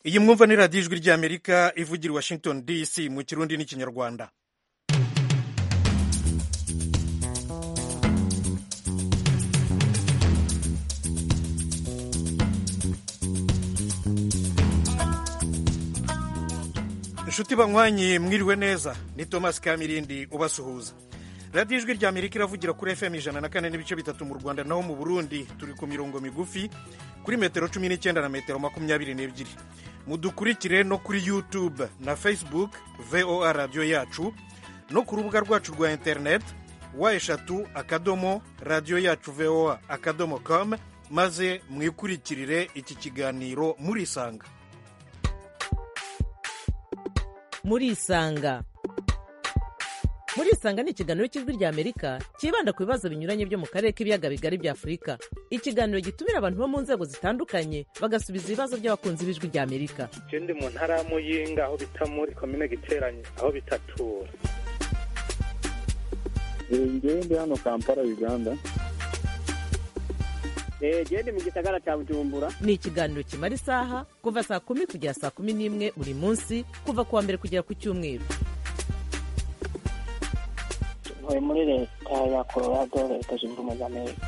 iyi mwumva ni radiyo ijwi ry'amerika ivugira i washington dc mu kirundi n'ikinyarwanda inshuti banywanyi mwiriwe neza ni thomas kamirindi ubasuhuza radiyo ijwi rya amerika iravugira kuri fm ijana na kane n'ibice bitatu mu rwanda naho mu burundi turi ku mirongo migufi kuri metero cumi n'icyenda na metero makumyabiri n'ebyiri mudukurikire no kuri youtube na facebook voa radiyo yacu no ku rubuga rwacu rwa interineti wa eshatu akadomo radiyo yacu voa akadomo com maze mwikurikirire iki kiganiro murisanga murisanga murisanga ni ikiganiro cy'ijwi rya amerika cyibanda ku bibazo binyuranye byo mu karere k'ibiyaga bigari bya afurika ikiganiro gitumira abantu bo mu nzego zitandukanye bagasubiza ibibazo by'abakunzi b'ijwi rya amerika je ndi mu ntara ya muyinga aho bita muri komine giteranye aho bitatura ngewe ndi hano kampala uganda gende mu gisagara cya bujumbura ni ikiganiro kimara isaha kuva saa kumi kugera saa kumi n'imwe buri munsi kuva ku wa mbere kugera ku cyumweru ntuye muri leta ya colorado leta zunze ubumwe za amerika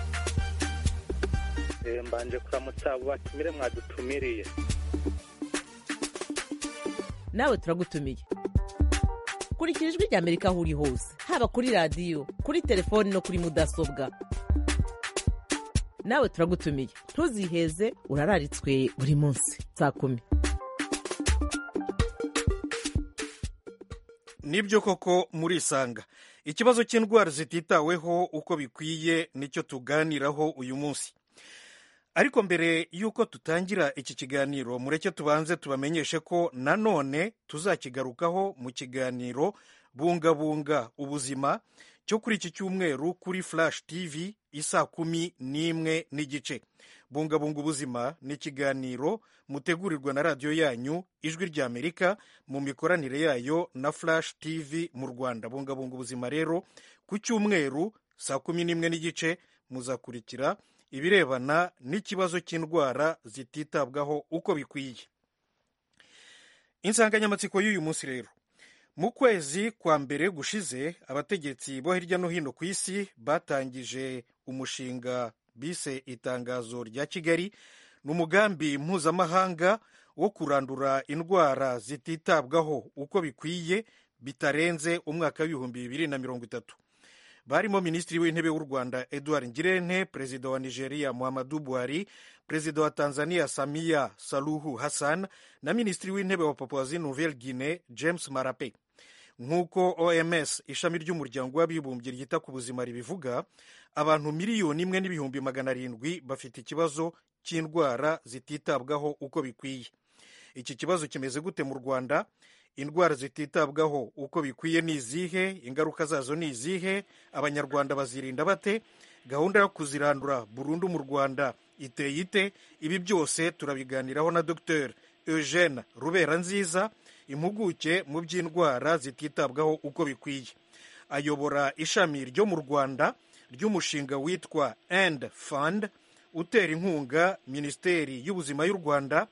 Eh, mbanje kuramutsa abo batumire mwadutumiriye nawe turagutumiye kurikira ijwi rya amerika aho uri hose haba kuri radiyo kuri telefoni no kuri mudasobwa nawe turagutumiye ntuziheze urararitswe buri munsi saa kumi nibyo koko murisanga ikibazo cy'indwara zititaweho uko bikwiye nicyo tuganiraho uyu munsi ariko mbere y'uko tutangira iki kiganiro mureke tubanze tubamenyeshe ko nanone tuzakigarukaho mu kiganiro bungabunga ubuzima cyo kuri iki cyumweru kuri flash tv isa kumi n'imwe n'igice bungabunga ubuzima ni ikiganiro mutegurirwa na radiyo yanyu ijwi ry'amerika mu mikoranire yayo na flash tv mu rwanda bungabunga ubuzima rero ku cyumweru saa kumi n'imwe n'igice muzakurikira ibirebana n'ikibazo cy'indwara zititabwaho uko bikwiye insanganyamatsiko y'uyu munsi rero mu kwezi kwa mbere gushize abategetsi bo hirya no hino ku isi batangije umushinga bise itangazo rya kigali ni umugambi mpuzamahanga wo kurandura indwara zititabwaho uko bikwiye bitarenze umwaka w'ibihumbi bibiri na mirongo itatu barimo minisitiri w'intebe w'u rwanda edouard ngirente perezida wa nigeria muhammadu buhari perezida wa tanzania samia saluhu hassan na minisitiri w'intebe wa papuwazi nouvelle guine james marape nk'uko oms ishami ry'umuryango w'abibumbye ryita ku buzima ribivuga abantu miliyoni imwe n'ibihumbi magana arindwi bafite ikibazo cy'indwara zititabwaho uko bikwiye iki kibazo kimeze gute mu rwanda indwara zititabwaho uko bikwiye ni izihe ingaruka zazo ni izihe abanyarwanda bazirinda bate gahunda yo kuzirandura burundu mu rwanda iteye ite ibi byose turabiganiraho na dr eugene rubera nziza impuguke mu by'indwara zititabwaho uko bikwiye ayobora ishami ryo mu rwanda ry'umushinga witwa end fund utera inkunga minisiteri y'ubuzima y'u rwanda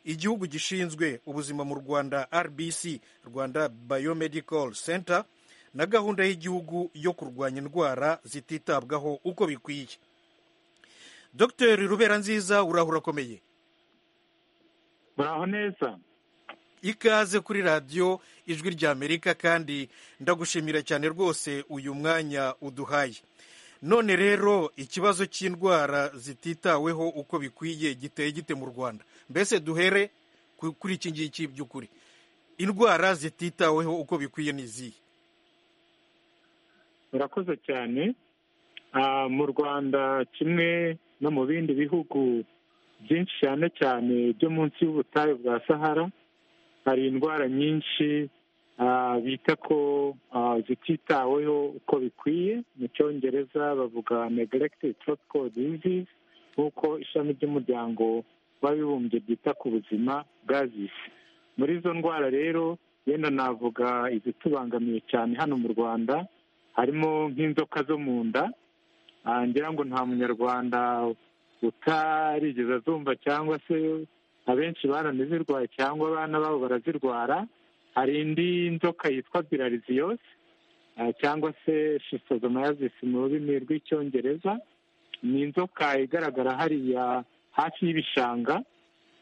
igihugu gishinzwe ubuzima mu rwanda rbc rwanda biomedical center na gahunda y'igihugu yo kurwanya indwara zititabwaho uko bikwiye dr rubera nziza urahura akomeye muraho neza ikaze kuri radiyo ijwi ry'amerika kandi ndagushimira cyane rwose uyu mwanya uduhaye none rero ikibazo cy'indwara zititaweho uko bikwiye giteye gite mu rwanda mbese duhere kuri iki ngiki by'ukuri indwara zititaweho uko bikwiye ni izihe murakoze cyane mu rwanda kimwe no mu bindi bihugu byinshi cyane cyane byo munsi y'ubutayu bwa sahara hari indwara nyinshi bita ko zititaweho uko bikwiye mu cyongereza bavuga neglected tropical disease nk'uko ishami ry'umuryango w'abibumbye ryita ku buzima bwazise muri izo ndwara rero yenda navuga izitubangamiye cyane hano mu rwanda harimo nk'inzoka zo mu nda ngira ngo nta munyarwanda utarigeze azumva cyangwa se abenshi baranazirwaye cyangwa abana babo barazirwara hari indi nzoka yitwa viraliziyose cyangwa se shisozomazisi mu rurimi rw'icyongereza ni inzoka igaragara hariya hafi y'ibishanga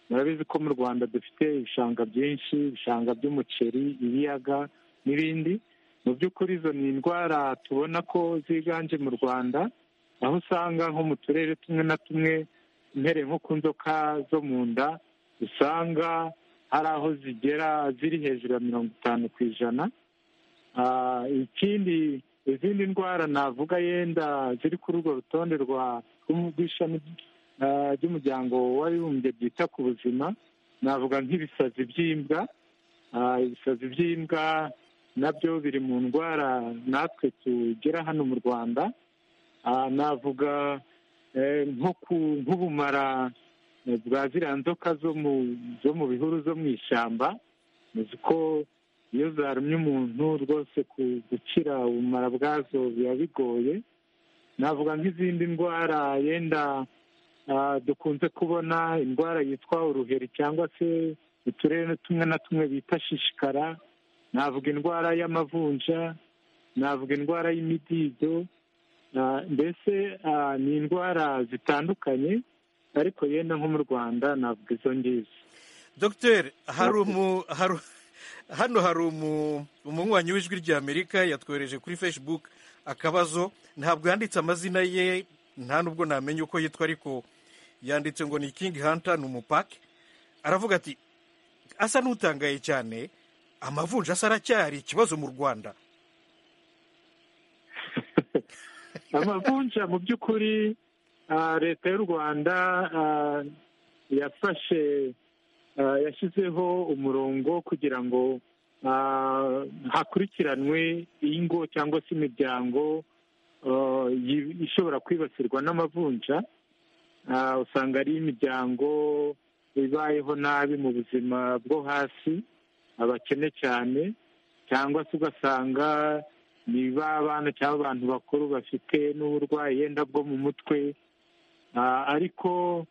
murabizi ko mu rwanda dufite ibishanga byinshi ibishanga by'umuceri ibiyaga n'ibindi mu by'ukuri izo ni indwara tubona ko ziganje mu rwanda aho usanga nko mu turere tumwe na tumwe impereye nko ku nzoka zo mu nda usanga hari aho zigera ziri hejuru ya mirongo itanu ku ijana ikindi izindi ndwara navuga yenda ziri kuri urwo rutonde rw'ishami ry'umuryango w'abibumbye byita ku buzima navuga nk'ibisazi by'imbwa ibisazi by'imbwa nabyo biri mu ndwara natwe tugera hano mu rwanda navuga nko ku nk'ubumara bwa ziriya nzoka zo mu bihuru zo mu ishyamba uzi ko iyo zarumye umuntu rwose gukira ubumara bwazo biba bigoye navuga nk'izindi ndwara yenda dukunze kubona indwara yitwa uruheri cyangwa se uturere tumwe na tumwe bita shishikara navuga indwara y'amavunja navuga indwara y'imidido mbese ni indwara zitandukanye ariko yenda nko mu rwanda navuga izo ngizo dogiteri hano hari umunywanyi w'ijwi ry'amerika yatwohereje kuri facebook akabazo ntabwo yanditse amazina ye nta nubwo namenya uko yitwa ariko yanditse ngo ni kingi hanta ni umupake aravuga ati asa n'utangaye cyane amavunja asa aracyari ikibazo mu rwanda amavunja mu by'ukuri leta y'u rwanda yafashe yashyizeho umurongo kugira ngo hakurikiranwe ingo cyangwa se imiryango ishobora kwibasirwa n'amavunja usanga ari imiryango ibayeho nabi mu buzima bwo hasi abakene cyane cyangwa se ugasanga ni abana cyangwa abantu bakuru bafite n'uburwayi yenda bwo mu mutwe ariko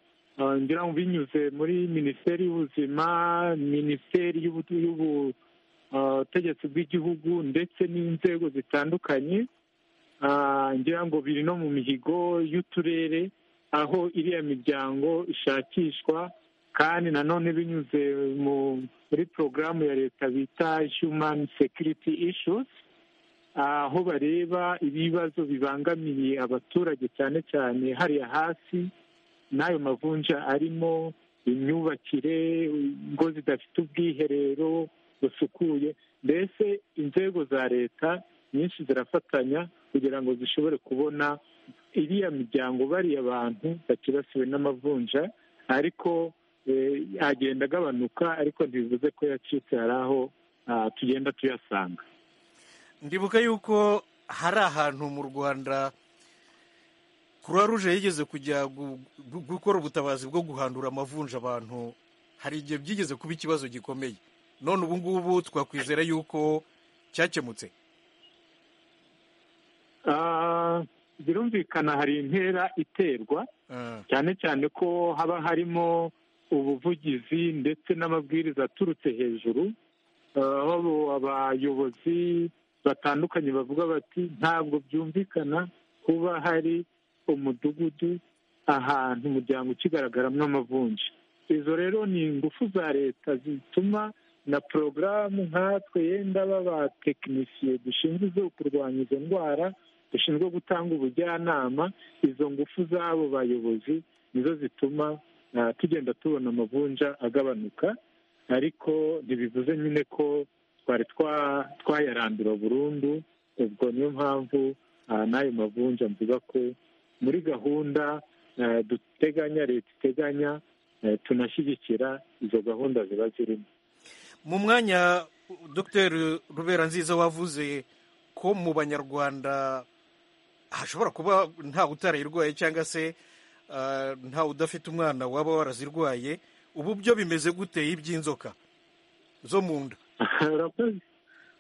ngira ngo binyuze muri minisiteri y'ubuzima minisiteri y'ubutegetsi bw'igihugu ndetse n'inzego zitandukanye ngira ngo biri no mu mihigo y'uturere aho iriya miryango ishakishwa kandi nanone binyuze muri porogaramu ya leta bita human security issues aho bareba ibibazo bibangamiye abaturage cyane cyane hariya hasi n'ayo mavunja arimo imyubakire ingo zidafite ubwiherero busukuye mbese inzego za leta nyinshi zirafatanya kugira ngo zishobore kubona iriya miryango bariya abantu bakibasiwe n'amavunja ariko agenda agabanuka ariko ntibivuze ko yacitse hari aho tugenda tuyasanga ndibuka yuko hari ahantu mu rwanda croix rouge yigeze kujya gukora ubutabazi bwo guhandura amavunja abantu hari igihe byigeze kuba ikibazo gikomeye none ubu ngubu twakwizera yuko cyakemutse birumvikana hari intera iterwa cyane cyane ko haba harimo ubuvugizi ndetse n'amabwiriza aturutse hejuru aho abayobozi batandukanye bavuga bati ntabwo byumvikana kuba hari umudugudu ahantu umuryango ukigaragaramo amavunja izo rero ni ingufu za leta zituma na porogaramu nkatwe yenda b'abatekinisiye dushinzwe kurwanya izo ndwara dushinzwe gutanga ubujyanama izo ngufu z'abo bayobozi nizo zituma tugenda tubona amavunja agabanuka ariko ntibivuze nyine ko twari twayarandura burundu ubwo niyo mpamvu n'ayo mavunja mvuga ko muri gahunda duteganya leta iteganya tunashyigikira izo gahunda ziba zirimo mu mwanya dogiteri rubera nziza wavuze ko mu banyarwanda hashobora kuba ntawe utarayirwaye cyangwa se ntawe udafite umwana waba warazirwaye ubu byo bimeze gute iby'inzoka zo mu nda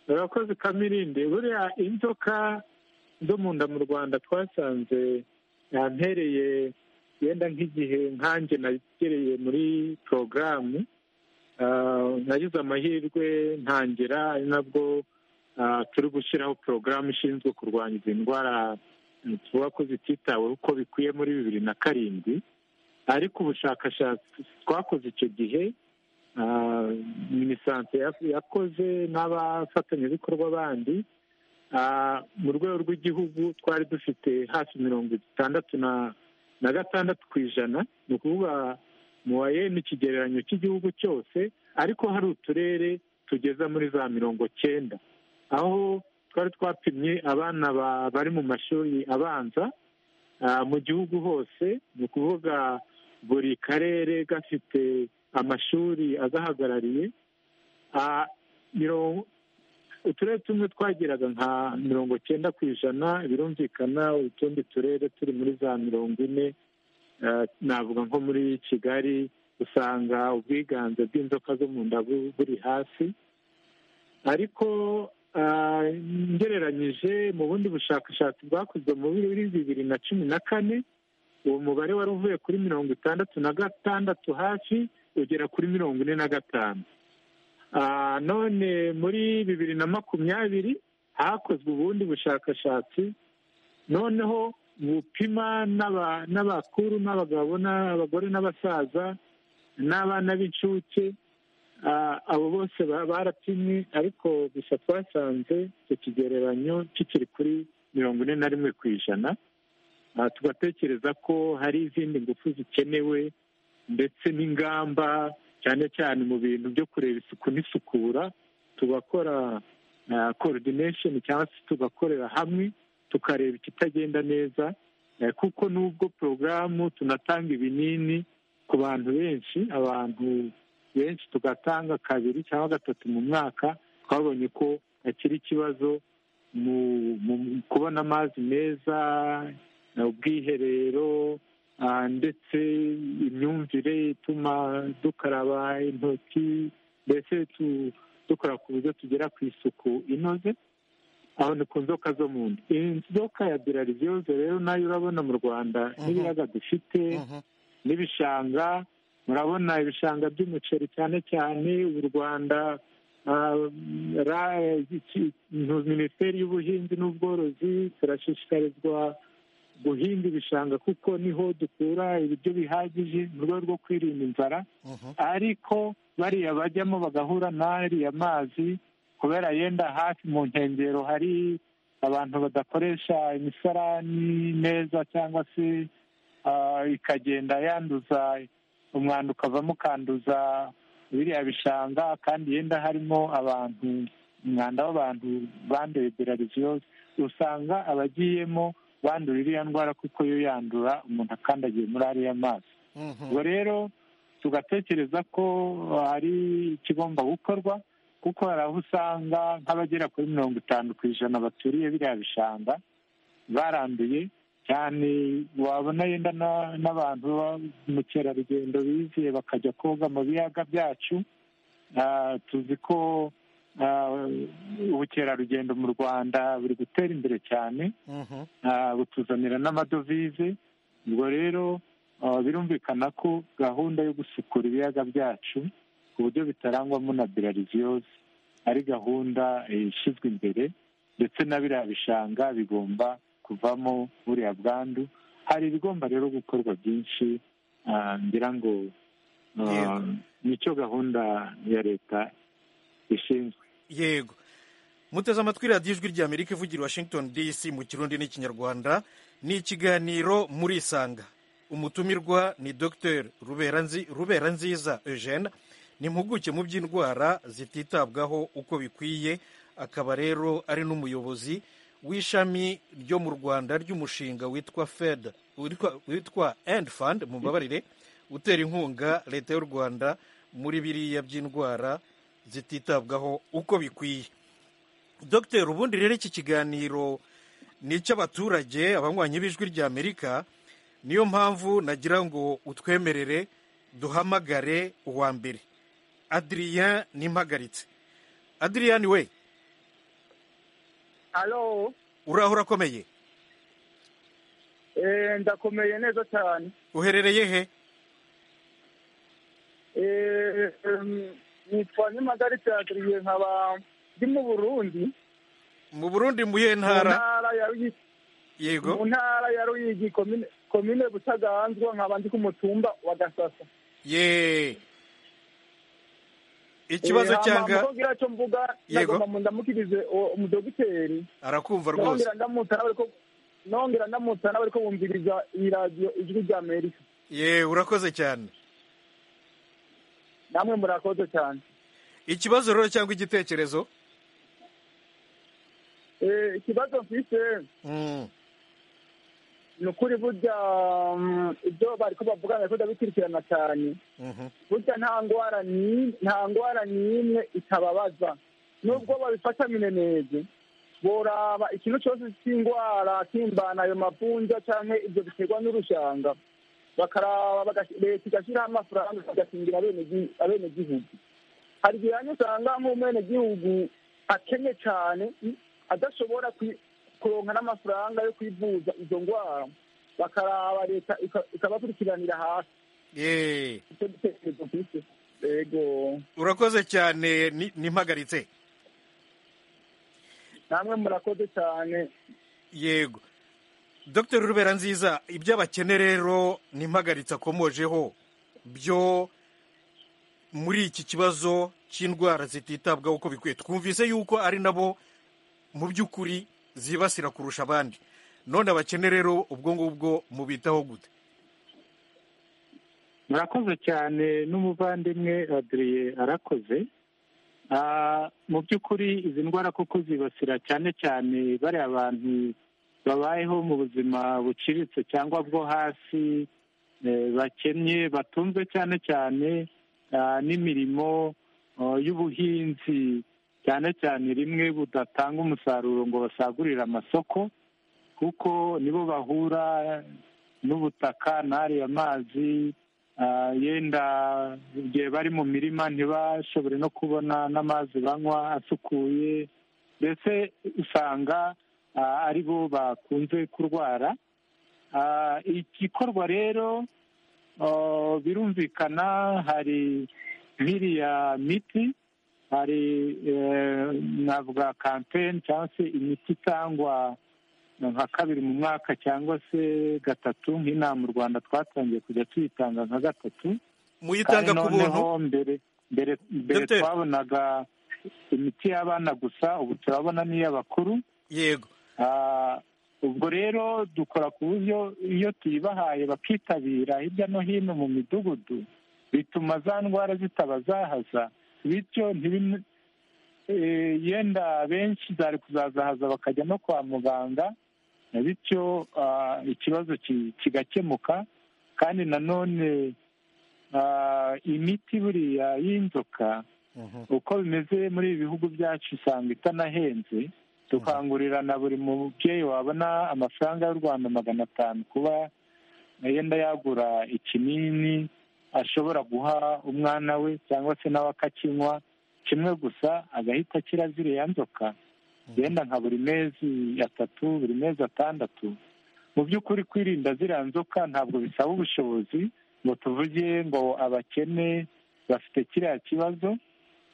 urakoze kamirinde buriya inzoka zo mu nda mu rwanda twasanze yampereye yenda nk'igihe nkanjye nagereye muri porogaramu nagize amahirwe ntangira ari nabwo turi gushyiraho porogaramu ishinzwe kurwanya izi ndwara tuvuga ko zititaweho uko bikwiye muri bibiri na karindwi ariko ubushakashatsi twakoze icyo gihe minisante yakoze n'abafatanyabikorwa bandi mu rwego rw'igihugu twari dufite hafi mirongo itandatu na gatandatu ku ijana ni ukuvuga mu wayeni ikigereranyo cy'igihugu cyose ariko hari uturere tugeza muri za mirongo cyenda aho twari twapimye abana bari mu mashuri abanza mu gihugu hose ni ukuvuga buri karere gafite amashuri agahagarariye uturere tumwe twageraga nka mirongo cyenda ku ijana birumvikana utundi turere turi muri za mirongo ine navuga nko muri kigali usanga ubwiganze bw'inzoka zo mu nda buri hasi ariko ngereranyije mu bundi bushakashatsi bwakozwe muri bibiri na cumi na kane uwo mubare wari uvuye kuri mirongo itandatu na gatandatu hafi ugera kuri mirongo ine na gatanu none muri bibiri na makumyabiri hakozwe ubundi bushakashatsi noneho bupima n'abakuru n'abagabo n'abagore n'abasaza n'abana b'incuke abo bose barapimwe ariko gusa twasanze icyo kigereranyo kikiri kuri mirongo ine na rimwe ku ijana tugatekereza ko hari izindi ngufu zikenewe ndetse n'ingamba cyane cyane mu bintu byo kureba isuku n'isukura tugakora coordination cyangwa se tugakorera hamwe tukareba ikitagenda neza kuko n'ubwo porogaramu tunatanga ibinini ku bantu benshi abantu benshi tugatanga kabiri cyangwa gatatu mu mwaka twabonye ko hakiri ikibazo mu kubona amazi meza ubwiherero ndetse imyumvire ituma dukaraba intoki mbese dukora ku buryo tugera ku isuku inoze aho ni ku nzoka zo mu nda inzoka ya birariviyoze rero nayo urabona mu rwanda n'ibiyaga dufite n'ibishanga murabona ibishanga by'umuceri cyane cyane u rwanda minisiteri y'ubuhinzi n'ubworozi turashishikarizwa guhinga ibishanga kuko niho dukura ibiryo bihagije mu rwego rwo kwirinda inzara ariko bariya bajyamo bagahura n'ariya mazi kubera yenda hafi mu nkengero hari abantu badakoresha imisarani neza cyangwa se ikagenda yanduza umwanda ukavamo ukanduza biriya bishanga kandi yenda harimo abantu umwanda w'abantu banduye berariviyoze usanga abagiyemo bandura iriya ndwara kuko yo yandura umuntu akandagiye muri ariya mazi ubwo rero tugatekereza ko hari ikigomba gukorwa kuko hari aho usanga nk'abagera kuri mirongo itanu ku ijana baturiye biriya bishanga baranduye cyane wabona yenda n'abantu mukerarugendo biziye bakajya koga mu biyaga byacu tuzi ko ubukerarugendo mu rwanda buri gutera imbere cyane butuzanira n'amadovize ubwo rero birumvikana ko gahunda yo gusukura ibiyaga byacu ku buryo bitarangwamo na birariviyoze ari gahunda ishyizwe imbere ndetse na biriya bishanga bigomba kuvamo buriya bwandu hari ibigomba rero gukorwa byinshi ngira ngo nicyo gahunda ya leta ishinzwe yego muteze amatwi radiyo ijwi ry'amerika ivugira washington dc mu kirundi n'ikinyarwanda ni ikiganiro muri isanga umutumirwa ni dr rubera nziza eugene ni impuguke mu by'indwara zititabwaho uko bikwiye akaba rero ari n'umuyobozi w'ishami ryo mu rwanda ry'umushinga witwa fed witwa end fund mu mbabarire utera inkunga leta y'u rwanda muri biriya by'indwara zititabwaho uko bikwiye dogiteri ubundi rero iki kiganiro ni icy'abaturage abanywanyi b'ijwi ry'amerika niyo mpamvu nagira ngo utwemerere duhamagare uwa mbere adiriya n'impagaritse adiriya we alo uraho urakomeye Eh, ndakomeye neza cyane uherereye he Eh, em, nitwa nyamagari cyadiriye nkaba ndi mu burundi mu burundi mu yihe mu ntara ntara ya Ruyigi- mu yego ntara ya ruyigi komine komine butaganzwa nkaba ndi ku mutumba wa gasasa ye ikibazo Eh, hama cyanga muko gira cyo mvuga Yego. ndagomba mu ndamukirize uwo umudogiteri arakumva rwose nongera ndamutsa n'abariko nongera ndamutsa n'abariko bumviriza iyi radiyo ijwi rya amerika ye urakoze cyane namwe murakoze cyane ikibazo rero cyangwa igitekerezo Eh, ikibazo mfise Mm, ni ukuri burya mm, ibyo bariko bavuga ndabikunda bikurikirana cyane mhm. burya nta ndwara ni- nta ndwara n'imwe itababaza nubwo babifata minenege boraba ikintu cyose cy'indwara kimbana ayo mavunja cyangwa ibyo biterwa n'urushanga bakaraba bagash- leta igashyiraho amafaranga igakingira abene- abenegihugu hari igihe hamwe usanga nk'umwenegihugu akennye cyane mm, adashobora kwi- kuronka n'amafaranga yo kwivuza izo ndwara bakaraba leta ika- ikabakurikiranira hasi ye icyo gitekerezo mfise yego urakoze cyane ni- nimpagaritse namwe murakoze cyane yego dr rubera nziza ibyo abakene rero n'impagaritse akomojeho byo muri iki kibazo cy'indwara zititabwaho uko bikwiye twumvise yuko ari nabo mu by'ukuri zibasira kurusha abandi none abakene rero ubwo ngubwo mubitaho gute murakoze cyane n'umuvandimwe adiriye arakoze Ah, mu by'ukuri izi ndwara kuko zibasira cyane cyane bariya bantu babayeho mu buzima buciriritse cyangwa bwo hasi eh, bakennye batunzwe cyane cyane ah, n'imirimo oh, y'ubuhinzi cyane cyane rimwe budatanga umusaruro ngo basagurire amasoko kuko nibo bahura n'ubutaka n'ari amazi Ah, yenda igihe bari mu mirima ntibashobore no kubona n'amazi banywa asukuye mbese usanga ah, ari bo bakunze kurwara Ah, igikorwa rero oh, birumvikana hari nk'iriya miti hari eh, navuga kampeni cyangwa se imiti itangwa nka kabiri mu mwaka cyangwa se gatatu nk'inama u rwanda twatangiye kujya tuyitanga nka gatatu muyitanga kandi ku buntu noneho mbere mbere mbere Dr. twabonaga imiti y'abana gusa ubu turabona n'iy'abakuru yego Ah, ubwo rero dukora ku buryo iyo tuyibahaye bakitabira hirya no hino mu midugudu bituma za ndwara zitaba zahaza bityo ntibin- eh, yenda benshi zari kuzazahaza bakajya no kwa muganga na bityo ah, ikibazo ki- kigakemuka kandi nanone ah, imiti buriya y'inzoka Mhm. uko bimeze muri ibi bihugu byacu usanga itanahenze dukangurira na buri mubyeyi wabona amafaranga y'u rwanda magana atanu kuba yenda yagura ikinini ashobora guha umwana we cyangwa se nawe akakinywa kimwe gusa agahita akira ziriya nzoka yenda nka buri mezi atatu buri mezi atandatu mu by'ukuri kwirinda ziriya nzoka ntabwo bisaba ubushobozi ngo tuvuge ngo abakene bafite kiriya kibazo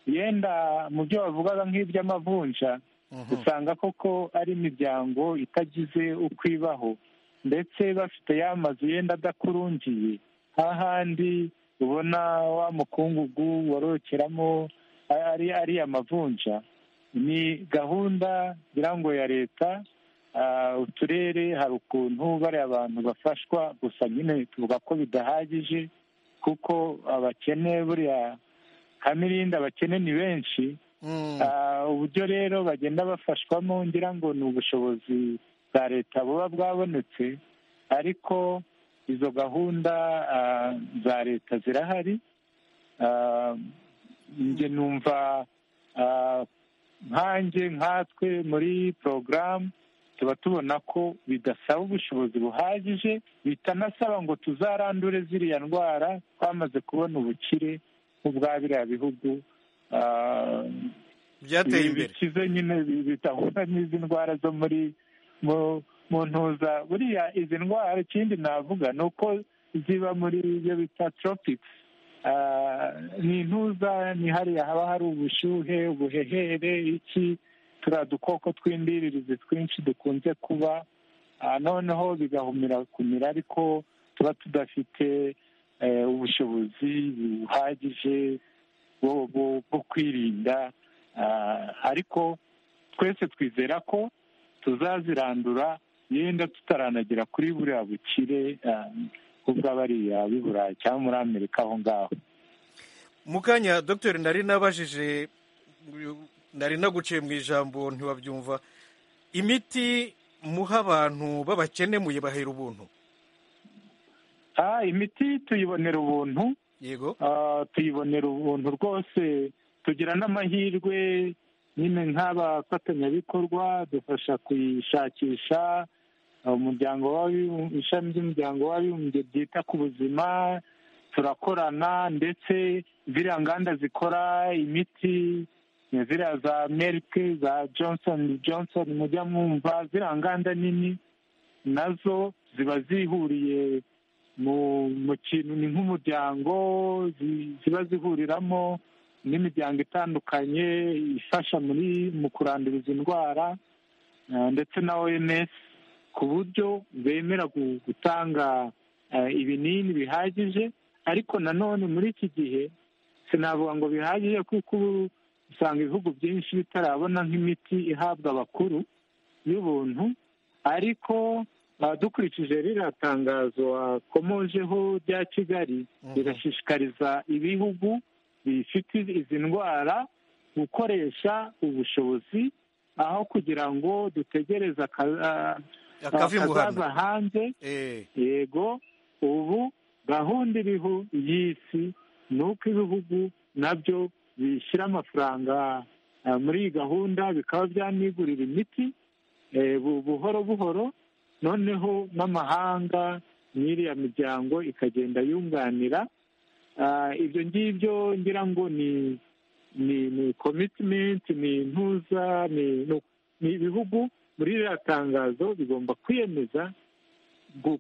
yenda mu byo bavugaga nk'iby'amavunja Mhm. usanga koko ari imiryango itagize uko ibaho ndetse bafite ya mazu yenda adakurungiye hahandi ubona wa mukungugu worokeramo ari ari amavunja ni gahunda ngira ngo ya leta ah, uturere hari ukuntu bariya abantu bafashwa gusa nyine tuvuga ko bidahagije kuko abakene buriya kamirinda abakene ni benshi Mm. Ah, uburyo rero bagenda bafashwamo ngira ngo ni ubushobozi bwa leta buba bwabonetse ariko izo gahunda ah, za leta zirahari Ah, njye numva ah, nkanjye nkatwe muri porogaramu tuba tubona ko bidasaba ubushobozi buhagije bitanasaba ngo tuzarandure ziriya ndwara twamaze kubona ubukire nk'ubwa biriya bihugu ah, byateye imbere bikize nyine bi- bitahura n'izi ndwara zo muri mu- mu ntuza buriya izi ndwara ikindi navuga ni uko ziba muri ibyo bita tropikisi ni intuza ni hariya haba hari ubushyuhe ubuhehere iki turiya dukoko tw'indiririzi twinshi dukunze kuba noneho bigahumira kumira ariko tuba tudafite ubushobozi buhagije bwo kwirinda ariko twese twizera ko tuzazirandura yenda tutaranagera kuri buriya bukire ubwo bariya b'i burayi cyangwa muri amerika aho ngaho mu kanya dogiteri nari nabajije nari naguciye mu ijambo ntiwabyumva imiti muha abantu b'abakene muyibahera ubuntu imiti tuyibonera ubuntu yego tuyibonera ubuntu rwose tugira n'amahirwe nyine nk'abafatanyabikorwa dufasha kuyishakisha umuryango ishami ry'umuryango w'abibumbye ryita ku buzima turakorana ndetse ziriya nganda zikora imiti ziriya za merike za johnson johnson mujya mwumva ziriya nganda nini nazo ziba zihuriye mu kintu ni nk'umuryango ziba zihuriramo n'imiryango itandukanye ifasha muri mu kurandura izi ndwara ndetse na oms ku buryo bemera gutanga ibinini bihagije ariko nanone muri iki gihe sinavuga ngo bihagije kuko ubu usanga ibihugu byinshi bitarabona nk'imiti ihabwa abakuru y'ubuntu ariko dukurikije ririya tangazo wakomojeho rya kigali rirashishikariza ibihugu bifite izi ndwara gukoresha ubushobozi aho kugira ngo dutegereze akazaza hanze yego ubu gahunda iriho y'isi ni uko ibihugu nabyo bishyira amafaranga muri iyi gahunda bikaba byanigurira imiti buhoro buhoro noneho n'amahanga n'iriya miryango ikagenda yunganira ibyo ngibyo ngira ngo ni ni komitimenti ni intuza ni ibihugu muri ririya tangazo bigomba kwiyemeza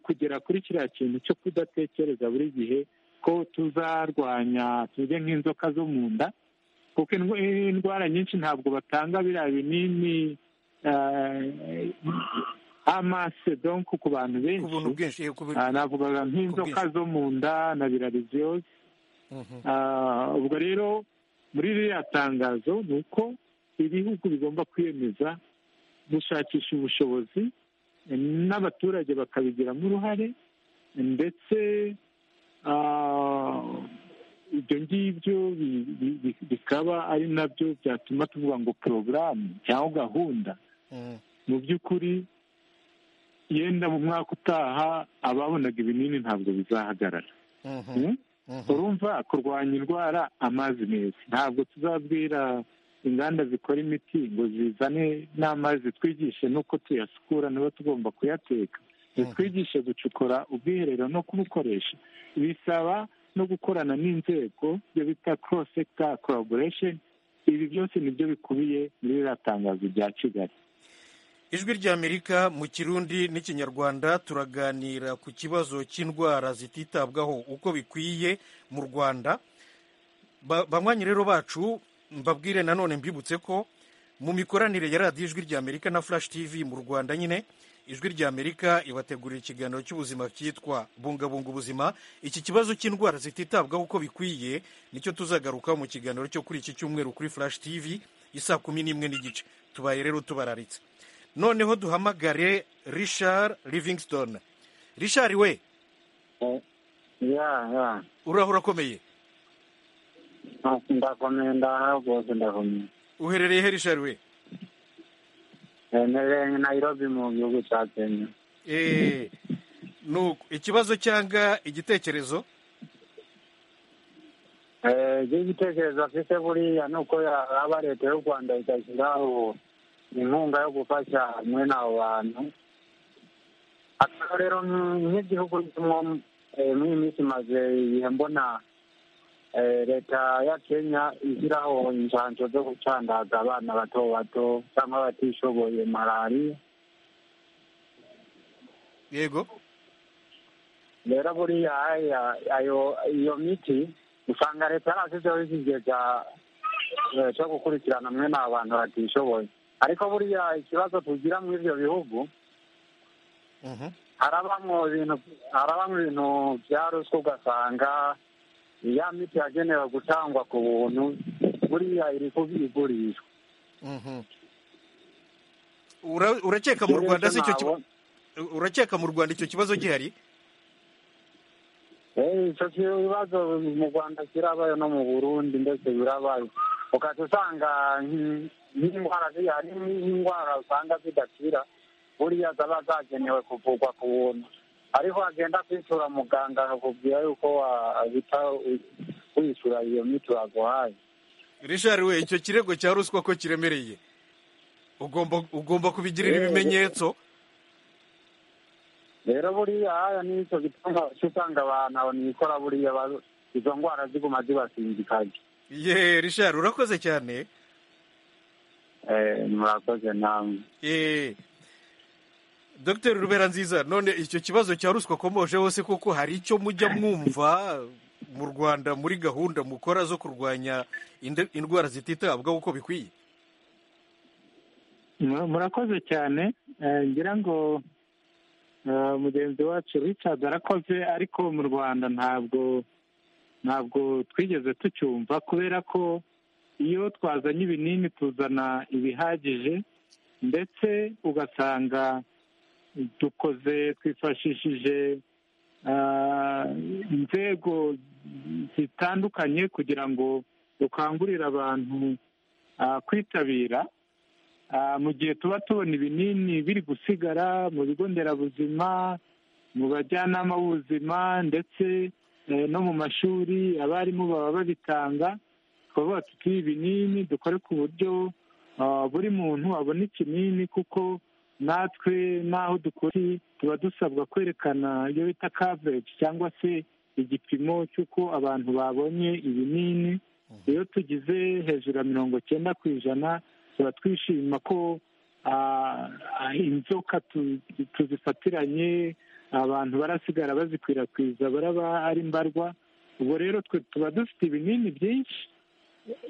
kugera kuri kiriya kintu cyo kudatekereza buri gihe ko tuzarwanya tuge nk'inzoka zo mu nda kuko indwara nyinshi ntabwo batanga biriya binini amase donk ku bantu benshi navugaga nk'inzoka zo mu nda na birariziyose ubwo rero muri ririya tangazo ni uko ibihugu bigomba kwiyemeza gushakisha ubushobozi n'abaturage bakabigiramo uruhare ndetse ibyo ngibyo bikaba ari nabyo byatuma tuvuga ngo porogaramu cyangwa gahunda mu by'ukuri yenda mu mwaka utaha ababonaga ibinini ntabwo bizahagarara urumva kurwanya indwara amazi meza ntabwo tuzabwira inganda zikora imiti ngo zizane n'amazi twigishe n'uko tuyasukura niba tugomba kuyateka zitwigishe gucukura ubwiherero no kubukoresha bisaba no gukorana n'inzego ibyo bita cross sector collaboration ibi byose nibyo bikubiye muri ririya tangazo rya kigali ijwi ry'amerika mu kirundi n'ikinyarwanda turaganira ku kibazo cy'indwara zititabwaho uko bikwiye mu rwanda banywanyi rero bacu mbabwire nanone mbibutse ko mu mikoranire ya radiyo ijwi ry'amerika na flash tv mu rwanda nyine ijwi ry'amerika ibategurira ikiganiro cy'ubuzima cyitwa bungabunga ubuzima iki kibazo cy'indwara zititabwaho uko bikwiye nicyo tuzagarukaho mu kiganiro cyo kuri iki cyumweru kuri flash tv isa kumi n'imwe n'igice tubaye rero tubararitse noneho duhamagare richard livingston richard we uraho urakomeye ndakomeye ndaha rwose ndakomeye uherereye he richard we nterereye nayirobi mu gihugu cya kenya ikibazo cyangwa igitekerezo igitekerezo afite buriya ni uko yaba leta y'u rwanda igashyiraho inkunga yo gufasha mwene abo bantu rero nk'igihugu muri iyi minsi maze igihe mbona leta ya kenya ishyiraho inshanjo zo gucandaza abana bato bato cyangwa abatishoboye malariya yego rero buriya aya ayo iyo miti usanga leta yarashyizeho ikigega eh, cyo gukurikirana mwene aba bantu batishoboye ariko buriya ikibazo tugira muri ibyo bihugu Mhm. harabamo ibintu harabamo ibintu bya ruswa ugasanga ya miti yagenewe gutangwa ku buntu buriya iri kubigurishwa Mhm. Ura- urakeka mu rwanda si icyo ki- Nabona- urakeka mu rwanda icyo kibazo gihari Eh, icyo kibazo mu rwanda kirabaye no mu burundi ndetse birabaye ukajya usanga nk- nk'indwara ziriya hari n'indwara usanga zidakira buriya zaba zagenewe kuvurwa ku buntu ariko wagenda kwishyura muganga akakubwira yuko wahita wi- wishyura iyo miti baguhaye richard we icyo kirego cya ruswa ko kiremereye ugomba ugomba kubigirira Yego. ibimenyetso rero buriya haya n'icyo gituma usanga abantu abanikora buriya ba- izo ndwara ziguma zibasindikaje ye richard urakoze cyane Eh, murakoze namwe Eh, Dr rubera nziza none icyo kibazo cya ruswa komoje hose kuko hari icyo mujya mwumva mu rwanda muri gahunda mukora zo kurwanya inde- indwara zititabwaho uko bikwiye Mu- murakoze cyane Eh, ngira ngo eh, mugenzi wacu richard arakoze ariko mu rwanda ntabwo ntabwo twigeze tucyumva kubera ko iyo twazanye ibinini tuzana ibihagije ndetse ugasanga dukoze twifashishije ah, inzego zitandukanye kugira ngo dukangurire abantu ah, kwitabira Ah, mu gihe tuba tubona ibinini biri gusigara mu bigo nderabuzima mu bajyanama b'ubuzima ndetse eh, no mu mashuri abarimu baba babitanga twavuga tuti ibinini dukore ku buryo ah, buri muntu abona ikinini kuko natwe n'aho dukora tuba dusabwa kwerekana iyo bita coverage cyangwa se igipimo cy'uko abantu babonye ibinini iyo tugize hejuru ya mirongo cyenda ku ijana tuba twishima ko ah, ah, inzoka tu- tuzifatiranye abantu barasigara bazikwirakwiza baraba ari mbarwa ubwo rero twe tuba dufite ibinini byinshi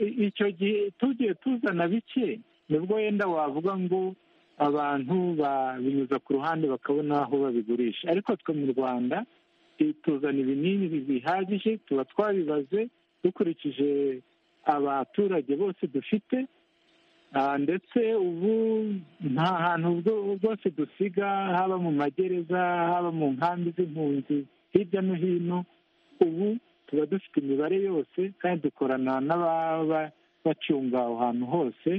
I- icyo gihe tugiye tuzana bike nibwo yenda wavuga ngo abantu babinyuza ku ruhande bakabona aho babigurisha ariko twe mu rwanda i- tuzana ibinini bihagije tuba twabibaze dukurikije abaturage bose dufite Ah, ndetse ubu nta hantu bwo- bwose dusiga haba mu magereza haba mu nkambi z'impunzi hirya no hino ubu tuba dufite imibare yose kandi dukorana n'ababa bacunga aho hantu hose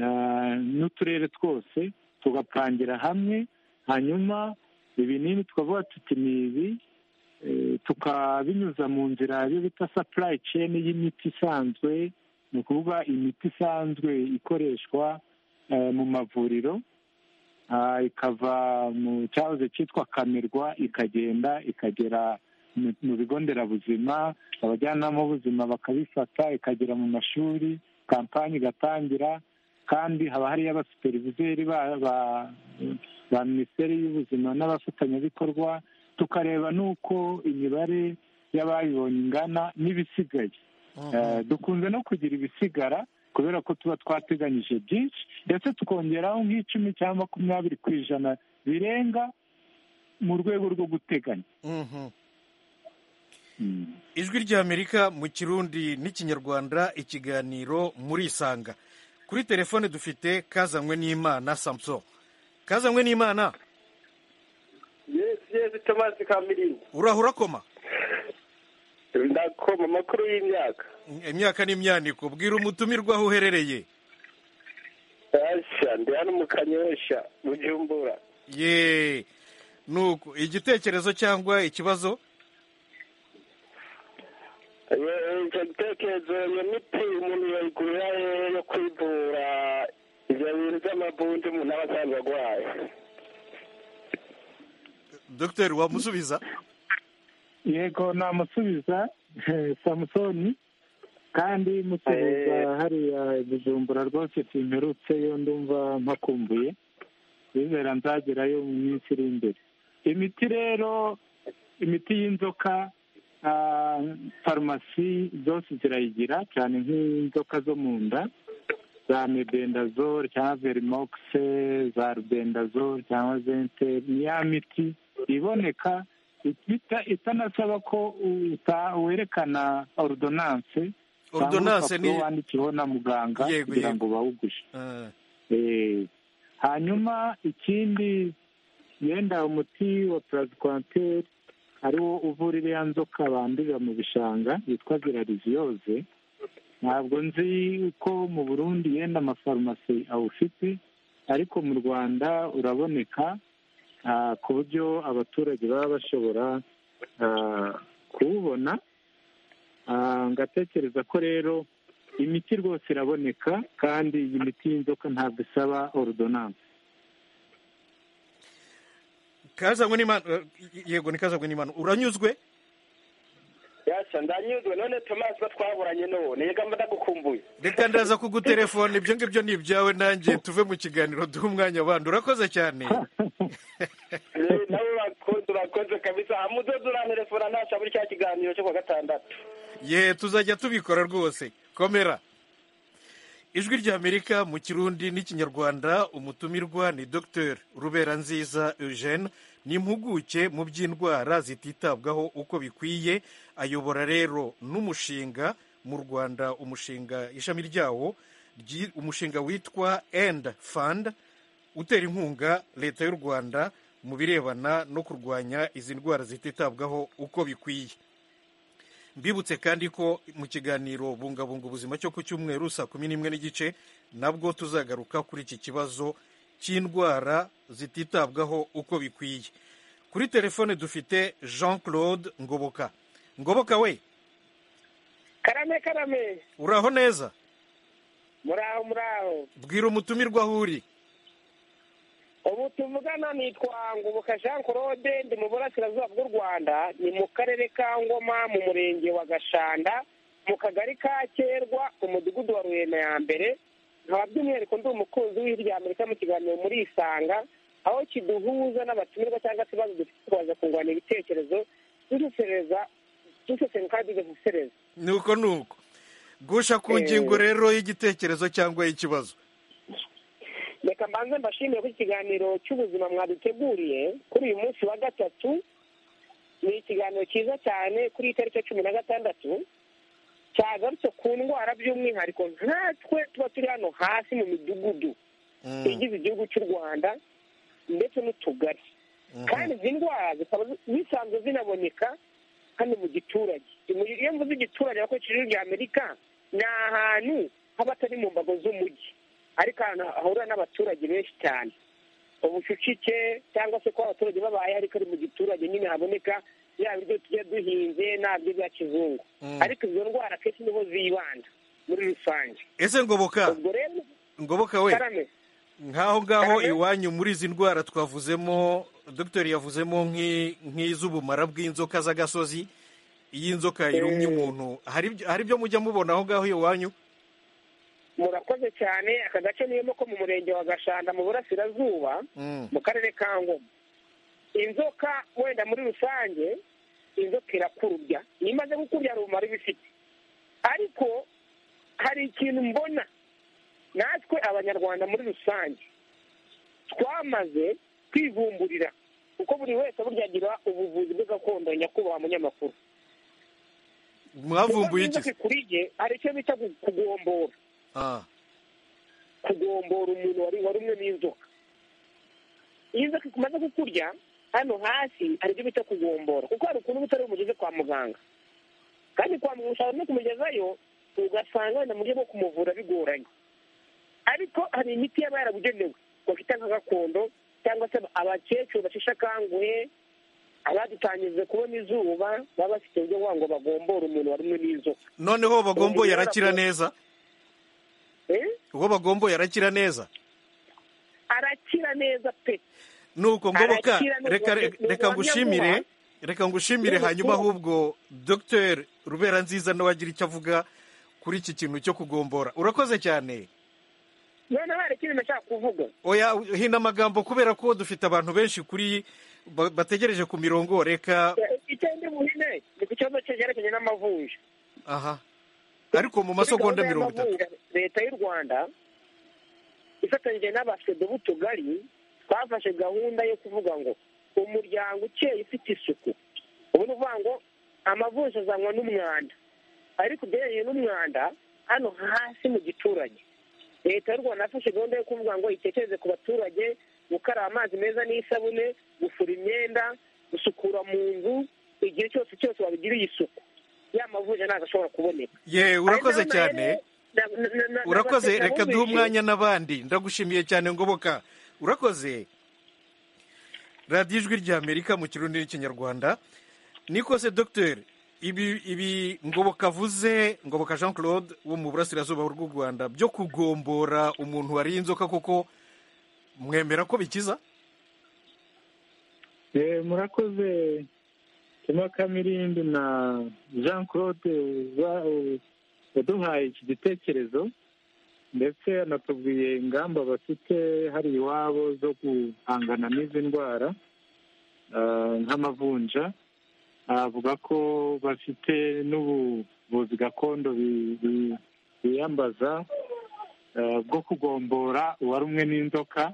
ah, n'uturere twose tugapangira hamwe hanyuma ibinini tukavuga tuti ni ibi eh, tukabinyuza mu nzira yo bita supply chain y'imiti isanzwe ni ukuvuga imiti isanzwe ikoreshwa eh, mu mavuriro ah, ikava mu cyahoze cyitwa kamirwa ikagenda ikagera mu- mu bigo nderabuzima abajyanama b'ubuzima bakabifata ikagera mu mashuri kampani igatangira kandi haba hariyo abasuperivizeri ba- ba- ba minisiteri y'ubuzima n'abafatanyabikorwa tukareba n'uko imibare y'abayibonye ingana n'ibisigaye Eh, dukunze no kugira ibisigara kubera ko tuba twateganyije byinshi ndetse tukongeraho nk'icumi cyangwa makumyabiri ku ijana birenga mu rwego rwo guteganya Mhm. Mm. ijwi ry'amerika mu kirundi n'ikinyarwanda ikiganiro muri isanga kuri telefone dufite kazanywe n'imana samson kazanywe n'imana yesi yesi tomasi kamirinda uraho urakoma ndakoma amakuru y'imyaka imyaka n'imyaniko bwira umutumirwa aho uherereye asha ndi hano mu kanyosha mu jumbura ye nuko igitekerezo cyangwa ikibazo icyo gitekerezo iyo miti umuntu yayigurira hehe yo kwivura ibyo bintu by'amavunja umuntu aba asanzwe arwaye dogiteri wamusubiza yego namusubiza samusoni kandi musubiza hariya bujumbura rwose simperutse yo ndumva mpakumbuye bizera nzagerayo mu minsi iri imbere imiti rero imiti y'inzoka farumasi zose zirayigira cyane nk'inzoka zo mu nda za mebendazole cyangwa verimokise za rubendazole cyangwa zenteri ni ya miti iboneka itanasaba ko werekana orudonanse orudonanse ni wandikiwe na muganga Yego, kugira yego. ngo bawugushe Ah, Eh, hanyuma ikindi yenda umuti wa purazikwanteri ariwo uvura iriya nzoka bandurira mu bishanga witwa virariziyoze ntabwo nzi ko mu burundi yenda amafarumasi awufite ariko mu rwanda uraboneka ah, ku buryo abaturage baba bashobora ah, kuwubona Ah, ngatekereza ko rero imiti rwose iraboneka kandi iyi miti y'inzoka ntabwo isaba orudonanse kazanywe n'imana eh, yego ni kazanywe n'imana uranyuzwe yasa ndanyuzwe none tomasi ko twaburanye n'ubu niga mba ndagukumbuye reka ndaza kugutelefona ibyo ngibyo ni ibyawe nanjye tuve mu kiganiro duhe umwanya abandi urakoze cyane Eh, nabo bakoze urakoze kabisa amudodo urantelefona ntasha muri cya kiganiro cyo kuwa gatandatu ye tuzajya tubikora rwose komera ijwi ry'amerika mu kirundi n'ikinyarwanda umutumirwa ni dr rubera nziza eugene ni impuguke mu by'indwara zititabwaho uko bikwiye ayobora rero n'umushinga mu rwanda umushinga ishami ryawo ryi- umushinga witwa end fund utera inkunga leta y'u rwanda mu birebana no kurwanya izi ndwara zititabwaho uko bikwiye mbibutse kandi ko mu kiganiro bungabunga ubuzima cyo ku cyumweru saa kumi n'imwe n'igice nabwo tuzagaruka kuri iki kibazo cy'indwara zititabwaho uko bikwiye kuri telefone dufite jean claude ngoboka ngoboka we karame karame uraho neza muraho muraho bwira umutumirwa aho uri ubu tuvugana nitwa ngoboka jean claude ndi mu burasirazuba bw'u rwanda ni mu karere ka ngoma mu murenge wa gashanda mu kagari ka kerwa umudugudu wa ruyena ya mbere nkaba by'umwihariko ndi umukunzi w'ijwi rya amerika mu kiganiro muri isanga aho kiduhuza n'abatumirwa cyangwa se ibibazo dufite tukaza kungurana ibitekerezo dusesereza dusesengura kandi tugasesereza ni uko ni uko gusha ku ngingo rero y'igitekerezo cyangwa y'ikibazo reka mbanze mbashimire ku kiganiro cy'ubuzima mwaduteguriye kuri uyu munsi wa gatatu ni ikiganiro cyiza cyane kuri iyi tariki ya cumi na gatandatu cyagarutse ku ndwara by'umwihariko nkatwe tuba turi hano hasi mu midugudu Mm, igize igihugu cy'u rwanda ndetse n'utugari mhm. kandi izi ndwara zikaba zi- zisanzwe zinaboneka hano mu giturage Mu- iyo mvuze igiturage bakoresheje ijwi rya amerika ni ahantu haba atari mu mbago z'umujyi ariko ahantu hahurira n'abaturage benshi cyane ubucucike cyangwa se kuba abaturage babaye ariko ari mu giturage nyine haboneka yaba ibyo tujya duhinze nabyo bya kizungu Mm. ariko izo ndwara akenshi niho zibanda muri rusange ese ngoboka ubwo rero ngoboka we karame nk'aho ngaho Cyane. iwanyu muri izi ndwara twavuzemo dogiteri yavuzemo nk'i- nk'iz'ubumara bw'inzoka z'agasozi iyi nzoka irumye umuntu hari ibyo- hari ibyo mujya mubona aho ngaho iwanyu murakoze cyane aka gace niyemo ko mu murenge wa gashanda mu burasirazuba Mm, mu karere ka ngoma inzoka wenda muri rusange inzoka irakurubya iyo imaze gukurya hari ubumara iba ifite ariko hari ikintu mbona natwe abanyarwanda muri rusange twamaze kwivumburira kuko buri wese burya agira ubuvuzi bwe gakondo nyakubahwa munyamakuru mwavumbuye Kuko iki inzoka ikuriye hari icyo bita gu- kugombora Ah, kugombora umuntu wari warumwe n'inzoka iyo inzoka imaze kukurya hano hasi hari ibyo bita kugombora kuko hari ukuntu ubutari bumugeze kwa muganga kandi kwa muganga ushobora no kumugezayo ugasanga wenda mu buryo bwo kumuvura bigoranye ariko hari imiti yaba yarabugenewe bafite nka gakondo cyangwa se abakecuru basheshe akanguhe abadutangirije kubona izuba baba bafite uburyo bwa ngo bagombore umuntu warumwe n'inzoka noneho bagomboye Umuntu arakira yarakura- neza Eh? uwo bagomboye arakira neza arakira neza pe nuko ngoboka Arakira nubwo- reka nubwo reka ngushimire wamyamuha. reka ngushimire Nubwo hanyuma uko- ahubwo dogiteri rubera nziza nawe agira icyo avuga kuri iki kintu cyo kugombora urakoze cyane noneho hari ikindi nashaka kuvuga oya hina amagambo kubera ko dufite abantu benshi kuri ba- bategereje ku mirongo reka icyenda buhine ni ku kibazo cyerekeranye n'amavunja aha ariko mu masegonda Kuri mirongo gahunda itatu y'amavunja, leta y'u rwanda ifatanyije n'abafite b'utugari twafashe gahunda yo kuvuga ngo umuryango ukeye ufite isuku ubu ni ukuvuga ngo amavunja azanwa n'umwanda ariko ugereranyije n'umwanda hano hasi mu giturage leta y'u rwanda yafashe gahunda yo kuvuga ngo itekereze ku baturage gukaraba amazi meza n'isabune gufura imyenda gusukura mu nzu igihe cyose cyose wabigiriye isuku ya mavunja ntabwo ashobora kuboneka ye urakoze cyane urakoze reka duhe umwanya n'abandi ndagushimiye cyane ngoboka urakoze radiyo ijwi ry'amerika mu kirundi n'ikinyarwanda niko se dogiteri ibi ibi ngoboka avuze ngoboka jean claude wo mu burasirazuba bw'u rwanda byo kugombora umuntu wariye inzoka kuko mwemera ko bikiza Eh, murakoze kema kamirindi na jean claude ba- eh, waduhaye iki gitekerezo ndetse anatubwiye ingamba bafite hari iwabo zo guhangana n'izi ndwara ah, nk'amavunja avuga ko bafite n'ubuvuzi gakondo bi- bi- biyambaza ah, bwo kugombora uwari umwe n'inzoka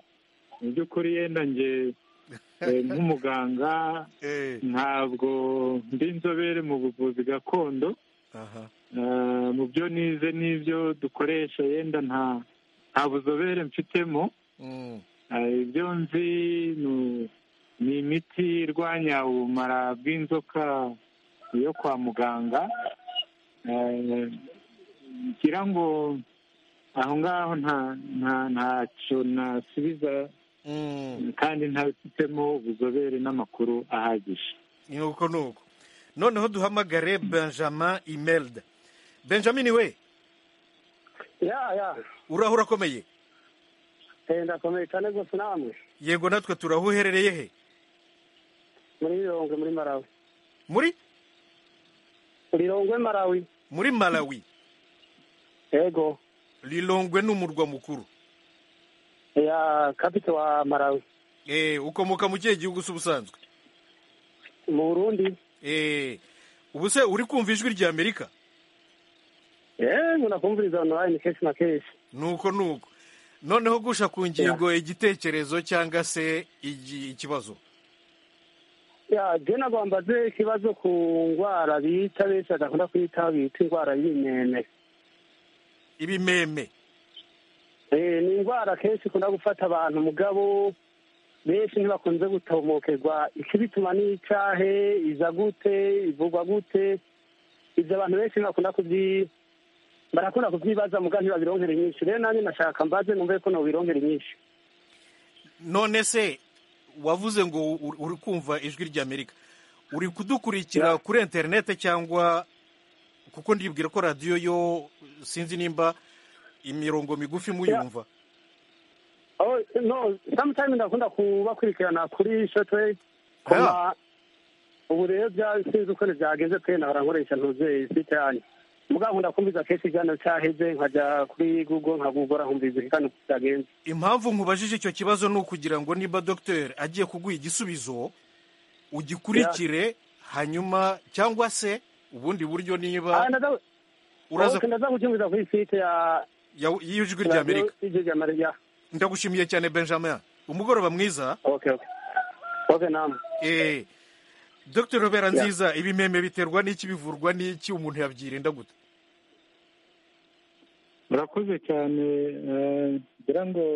mu by'ukuri yenda njye eh, nk'umuganga Eh, ntabwo ndi inzobere mu buvuzi gakondo aha Eh, mu byo nize n'ibyo dukoresha yenda nta nta buzobere mfitemo Mm, Eh, ibyo nzi ni- ni imiti irwanya ubumara bw'inzoka yo kwa muganga Eh, ngira ngo aho ngaho nta nta- ntacyo nasubiza mm. kandi ntabifitemo ubuzobere n'amakuru ahagije ni uko ni uko noneho duhamagare benjamin imelda benjamin we ya ya uraho urakomeye Eh, ndakomeye cyane rwose namwe yego natwe turaho uherereye he muri rirongwe muri marawi muri rirongwe marawi muri malawi yego rilongwe ni umurwa mukuru ya kapite wa marawi Eh, ukomoka mu kihe gihugu se ubusanzwe mu burundi Eh, ubu se uri kumva ijwi rya amerika yewe nakumviriza onorayini kenshi na kenshi nuko nuko noneho gusha ku ngingo igitekerezo cyangwa se igi- ikibazo ya je nagombaze ikibazo ku ndwara bita benshi badakunda kuyitaho bita indwara y'imeme ibimeme Eh, ni indwara kenshi ikunda gufata abantu mugabo benshi ntibakunze gutomokerwa ikibituma n'icahe iza gute ivugwa gute ibyo abantu benshi ntibakunda kubyi barakunda kubyibaza muga ntibabironkera inyinshi rero nanjye nashaka mbaze numve ko nobironkera inyinshi none se wavuze ngo uri- uri kumva ijwi rya amerika uri kudukurikira kuri interineti cyangwa kuko ndibwira ko radiyo yo sinzi nimba imirongo migufi muyumva Oh, no sometimes ndakunda kubakurikirana kuri shotwe koma ubu rero byasinze uko byagenze pe na barankoresha ntuze site yanyu mugabo nkunda kumviza kenshi ikiganiro cyaheze nkajya kuri google nkagugora nkumviza ikiganiro uko cyagenze impamvu nkubajije icyo kibazo ni ukugira ngo niba dogiteri agiye kuguha igisubizo ugikurikire hanyuma cyangwa se ubundi buryo niba uraza ndaza kucyumviza kuri site ya ya- y'ijwi rya amerika ijwi rya Amerika. ndagushimiye cyane benjamin umugoroba mwiza okay okay okay namwe Eh, Dr robera nziza ibimeme biterwa n'iki bivurwa n'iki umuntu yabyirinda gute murakoze cyane eh, ngira ngo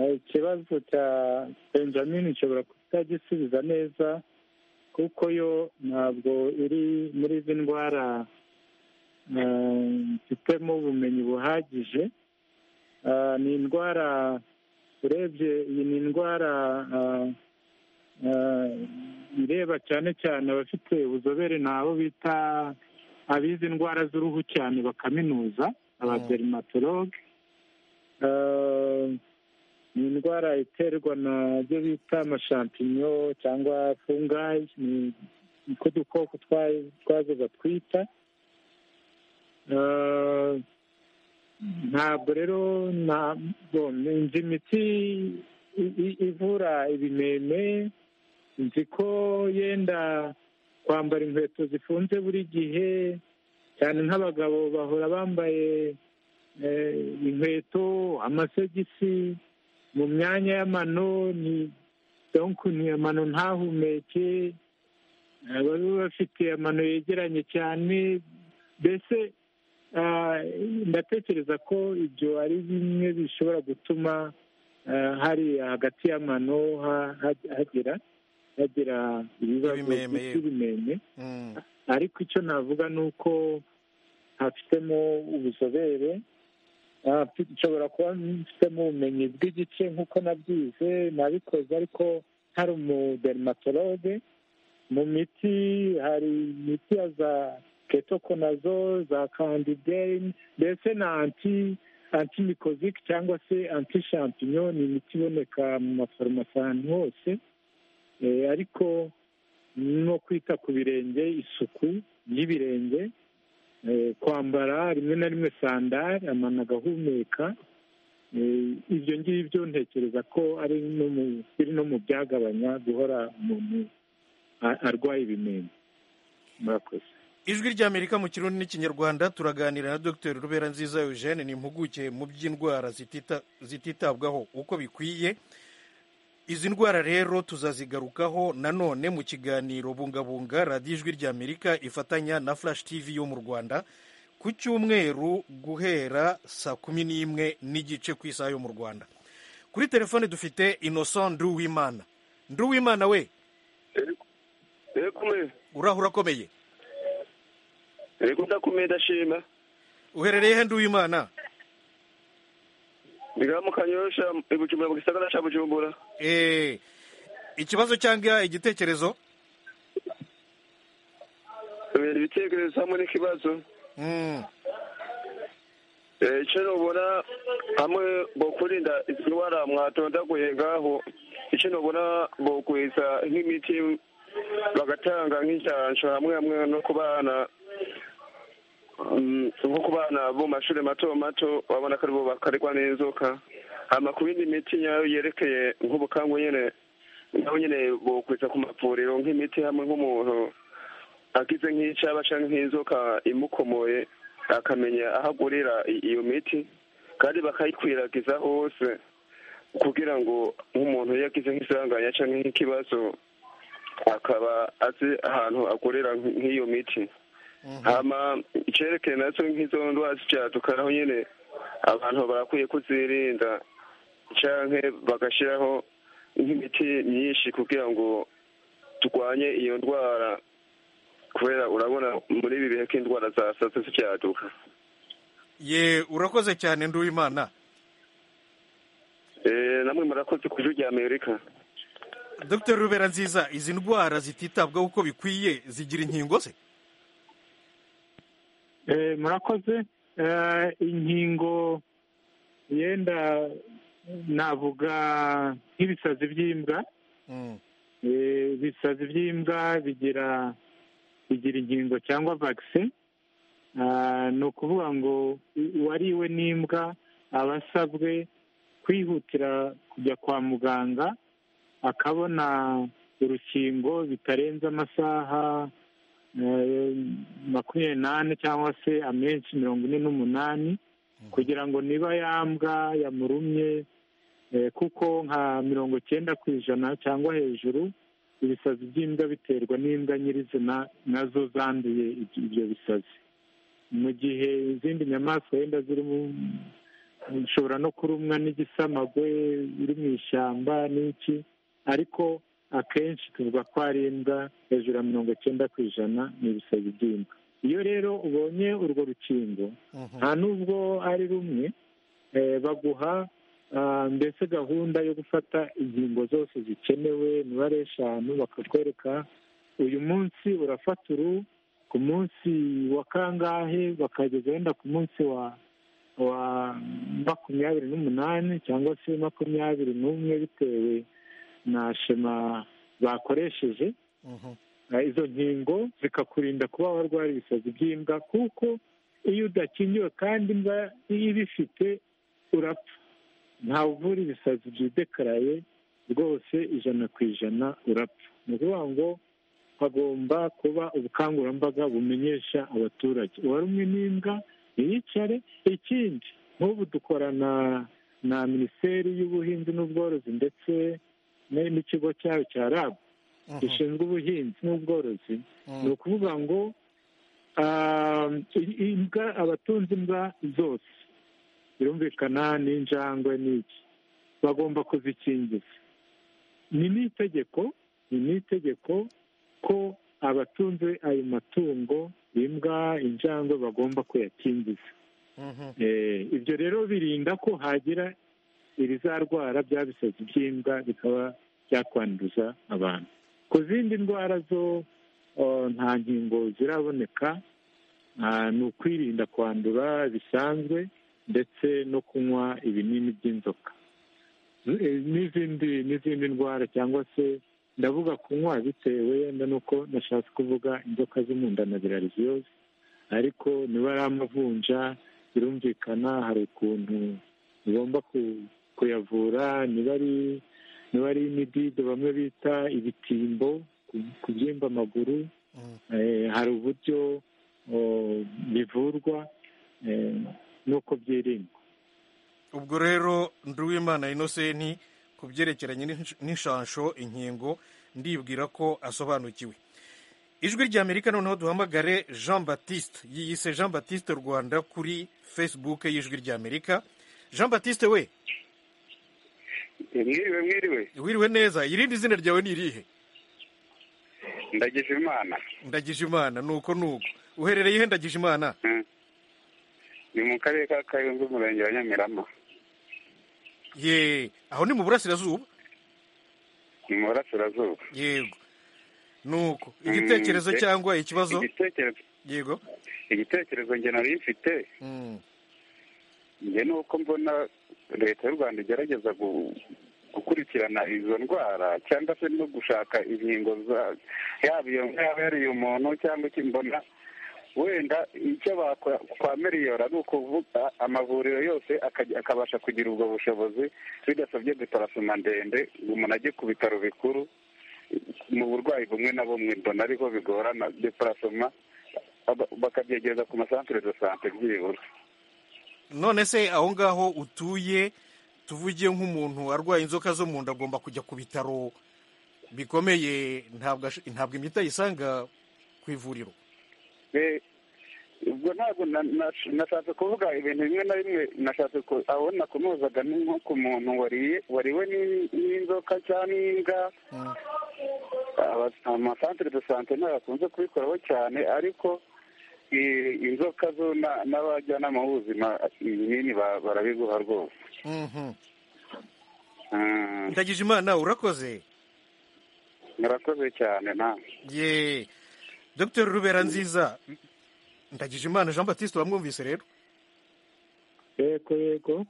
eh, ikibazo cya benjamin nshobora kutagisubiza neza kuko yo ntabwo iri muri izi ndwara eh, mfitemo ubumenyi buhagije Eh, ni indwara urebye iyi ni indwara eh, eh, ireba cyane cyane abafite ubuzobere ni abo bita abize indwara z'uruhu cyane bakaminuza abaderimatologe Eh, ni indwara iterwa na byo bita amashampinyo cyangwa fungayi ni niko dukoko twa- twazo batwita Eh, ntabwo rero nta- bo, nzi imiti i- i- ivura ibimeme nzi ko yenda kwambara inkweto zifunze buri gihe cyane nk'abagabo bahora bambaye eh, inkweto amasogisi mu myanya y'amano ni donkuntu iyo mano ntahumeke bari bafite amano yegeranye cyane mbese ah, ndatekereza ko ibyo ari bimwe bishobora gutuma ah, hari hagati y'amano ha- ha- hagera hagera ibibazo Ibimeme, yego. by'ibimeme Mm, ariko icyo navuga ni uko hafitemo ubuzobere Ah, mfi- nshobora kuba mfitemo ubumenyi bw'igice nk'uko nabyize nabikoze ariko hari umudermatologe mu miti hari imiti ya za ketokonazo za kandideyi ndetse na anti antimikozike cyangwa se anti shampinyo ni imiti iboneka mu mafarumasi ahantu hose Eh, ariko no kwita ku birenge isuku y'ibirenge eh, kwambara rimwe na rimwe sandari amano agahumeka Eh, ibyo ngibyo ntekereza ko ari no mu- biri no mu byagabanya guhora umuntu a- arwaye ibimeme murakoze ijwi ry'amerika mu kirundi n'ikinyarwanda turaganira na dr rubera nziza eugene ni impuguke mu by'indwara zitita- zititabwaho uko bikwiye izi ndwara rero tuzazigarukaho nanone mu kiganiro bungabunga radiyo ijwi ry'amerika ifatanya na flash tv yo mu rwanda ku cyumweru guhera saa kumi n'imwe n'igice ku isaha yo mu rwanda kuri telefone dufite innocent nduwimana nduwimana we rekume urahura akomeye reko ndakomeye ndashima uherereye he nduwimana mbigara mu kanyosha i bujumbura mu gisagara cya bujumbura Eh, ikibazo cyangwa igitekerezo bibera ibitekerezo hamwe n'ikibazo Mm, Eh, icyo nubona hamwe bokwirinda izi ndwara mwatondaguye ngaho icyo nubona bokwiza nk'imiti bagatanga nk'inshansho hamwe hamwe no ku bana mm, nko ku bana bo mu mashuri mato mato babona ko aribo bakarigwa n'inzoka hama ku yindi miti nyayo yerekeye nk'ubukangu nyine naho nyine bokwiza ku mavuriro nk'imiti hamwe nk'umuntu agize nk'icaba cyangwa nk'inzoka imukomoye akamenya aho agurira i- iyo miti kandi bakayikwiragiza hose kugira ngo nk'umuntu iyo agize nk'isanganya cyangwa nk'ikibazo akaba azi ahantu agurira nk- nk'iyo miti hama icyerekeye nacyo nk'izo ndwara z'ibyaduka naho nyine abantu barakwiye kuzirinda cyangwa bagashyiraho nk'imiti myinshi kugira ngo turwanye iyo ndwara kubera urabona muri ibi bihe k'indwara zasatse zicyaduka ye urakoze cyane nduwimana Eh, namwe murakoze ku ijwi rya amerika dr rubera nziza izi ndwara zititabwaho uko bikwiye zigira inkingo se Eh, murakoze Eh, inkingo yenda navuga nk'ibisazi by'imbwa Mm, Eh, ibisazi by'imbwa bigira bigira inkingo cyangwa vaccine Ah, ni ukuvuga ngo u- uwariwe n'imbwa aba asabwe kwihutira kujya kwa muganga akabona urukingo bitarenze amasaha eh, makumyabiri n'ane cyangwa se amenshi mirongo ine n'umunani kugira ngo niba yambwa yamurumye eh, kuko nka mirongo icyenda ku ijana cyangwa hejuru ibisazi by'imbwa biterwa n'imbwa nyirizina nazo zanduye ibyo- ibyo bisazi mu gihe izindi nyamaswa wenda zirimo ushobora no kurumwa n'igisamagwe iri mu ishyamba n'iki ariko akenshi tuvuga ko ari imbwa hejuru ya mirongo icyenda ku ijana ni ibisazi by'imbwa iyo rero ubonye urwo rukingo mhm. nta n'ubwo ari rumwe eh, baguha ah, mbese gahunda yo gufata inkingo zose zikenewe imibare eshanu bakakwereka uyu munsi urafata uru ku munsi wa kangahe bakageza wenda ku munsi wa wa makumyabiri n'umunani cyangwa se makumyabiri n'umwe bitewe na shema bakoresheje Mhm. Eh, izo nkingo zikakurinda kuba warwara ibisazi by'imbwa kuko iyo udakingiwe kandi imbwa iyo ibifite urapfa ntawe uvura ibisazi byidekaraye rwose ijana ku ijana urapfa ni ukuvuga ngo hagomba kuba ubukangurambaga bumenyesha abaturage uwarumwe n'imbwa ntiyicare ikindi nk'ubu dukorana na minisiteri y'ubuhinzi n'ubworozi ndetse n'ikigo cyayo cya rabu gishinzwe ubuhinzi n'ubworozi ni ukuvuga ngo imbwa abatunze imbwa zose birumvikana n'injangwe n'iki bagomba kuzikingiza ni n'itegeko ni n'itegeko ko abatunze ayo matungo imbwa injangwe bagomba kuyakingiza ibyo rero birinda ko hagira ibizarwara bya bisazi by'imbwa bikaba byakwanduza abantu ku zindi ndwara zo nta nkingo ziraboneka ni ukwirinda kwandura bisanzwe ndetse no kunywa ibinini by'inzoka n'izindi n'izindi ndwara cyangwa se ndavuga kunywa bitewe wenda nuko nashatse kuvuga inzoka zo mu nda na birariziyozi ariko niba ari amavunja birumvikana hari ukuntu ugomba kuyavura niba ari niba ari imidido bamwe bita ibitimbo kubyimba amaguru hari uburyo bivurwa nuko byirindwa ubwo rero nduwimana inosenti ku byerekeranye n'inshansho inkingo ndibwira ko asobanukiwe ijwi ry'amerika noneho duhamagare jean batiste yiyise jean batiste rwanda kuri fesibuke y'ijwi ry'amerika jean batiste we mwiriwe mwiriwe wiriwe neza irindi zina ryawe ni irihe ndagije imana ndagije imana ni uko ni uko uherereye he ndagije imana ni mu karere ka kayonza umurenge wa nyamirama ye aho ni mu burasirazuba ni mu burasirazuba yego nuko igitekerezo cyangwa ikibazo igitekerezo yego igitekerezo nge nari mfite nge ni uko mbona leta y'u rwanda igerageza gukurikirana izo ndwara cyangwa se no gushaka inkingo yaba iyo yaba yariye umuntu cyangwa icyo mbona wenda icyo kwa miliyoni ari ukuvuga amavuriro yose akabasha kugira ubwo bushobozi bidasabye deparasoma ndende ngo umuntu ajye ku bitaro bikuru mu burwayi bumwe na bumwe mbona ariho bigorana deparasoma bakabyegereza ku masantere de sante byibura none se aho ngaho utuye tuvuge nk'umuntu arwaye inzoka zo mu nda agomba kujya ku bitaro bikomeye ntabwo imiti ayisanga ku ivuriro ubwo ntabwo nashatse kuvuga ibintu bimwe na bimwe nashatse aho nakunozaga ni nko ku muntu wariwe n'inzoka cyangwa n'imbwa amasantere de sante ntabakunze kubikoraho cyane ariko inzoka zo n'abajyanama b'ubuzima ibinini barabiguha rwose ndagije imana urakoze murakoze cyane nawe ye dr rubera nziza ndagije imana jean batiste wamwumvise rero yego yego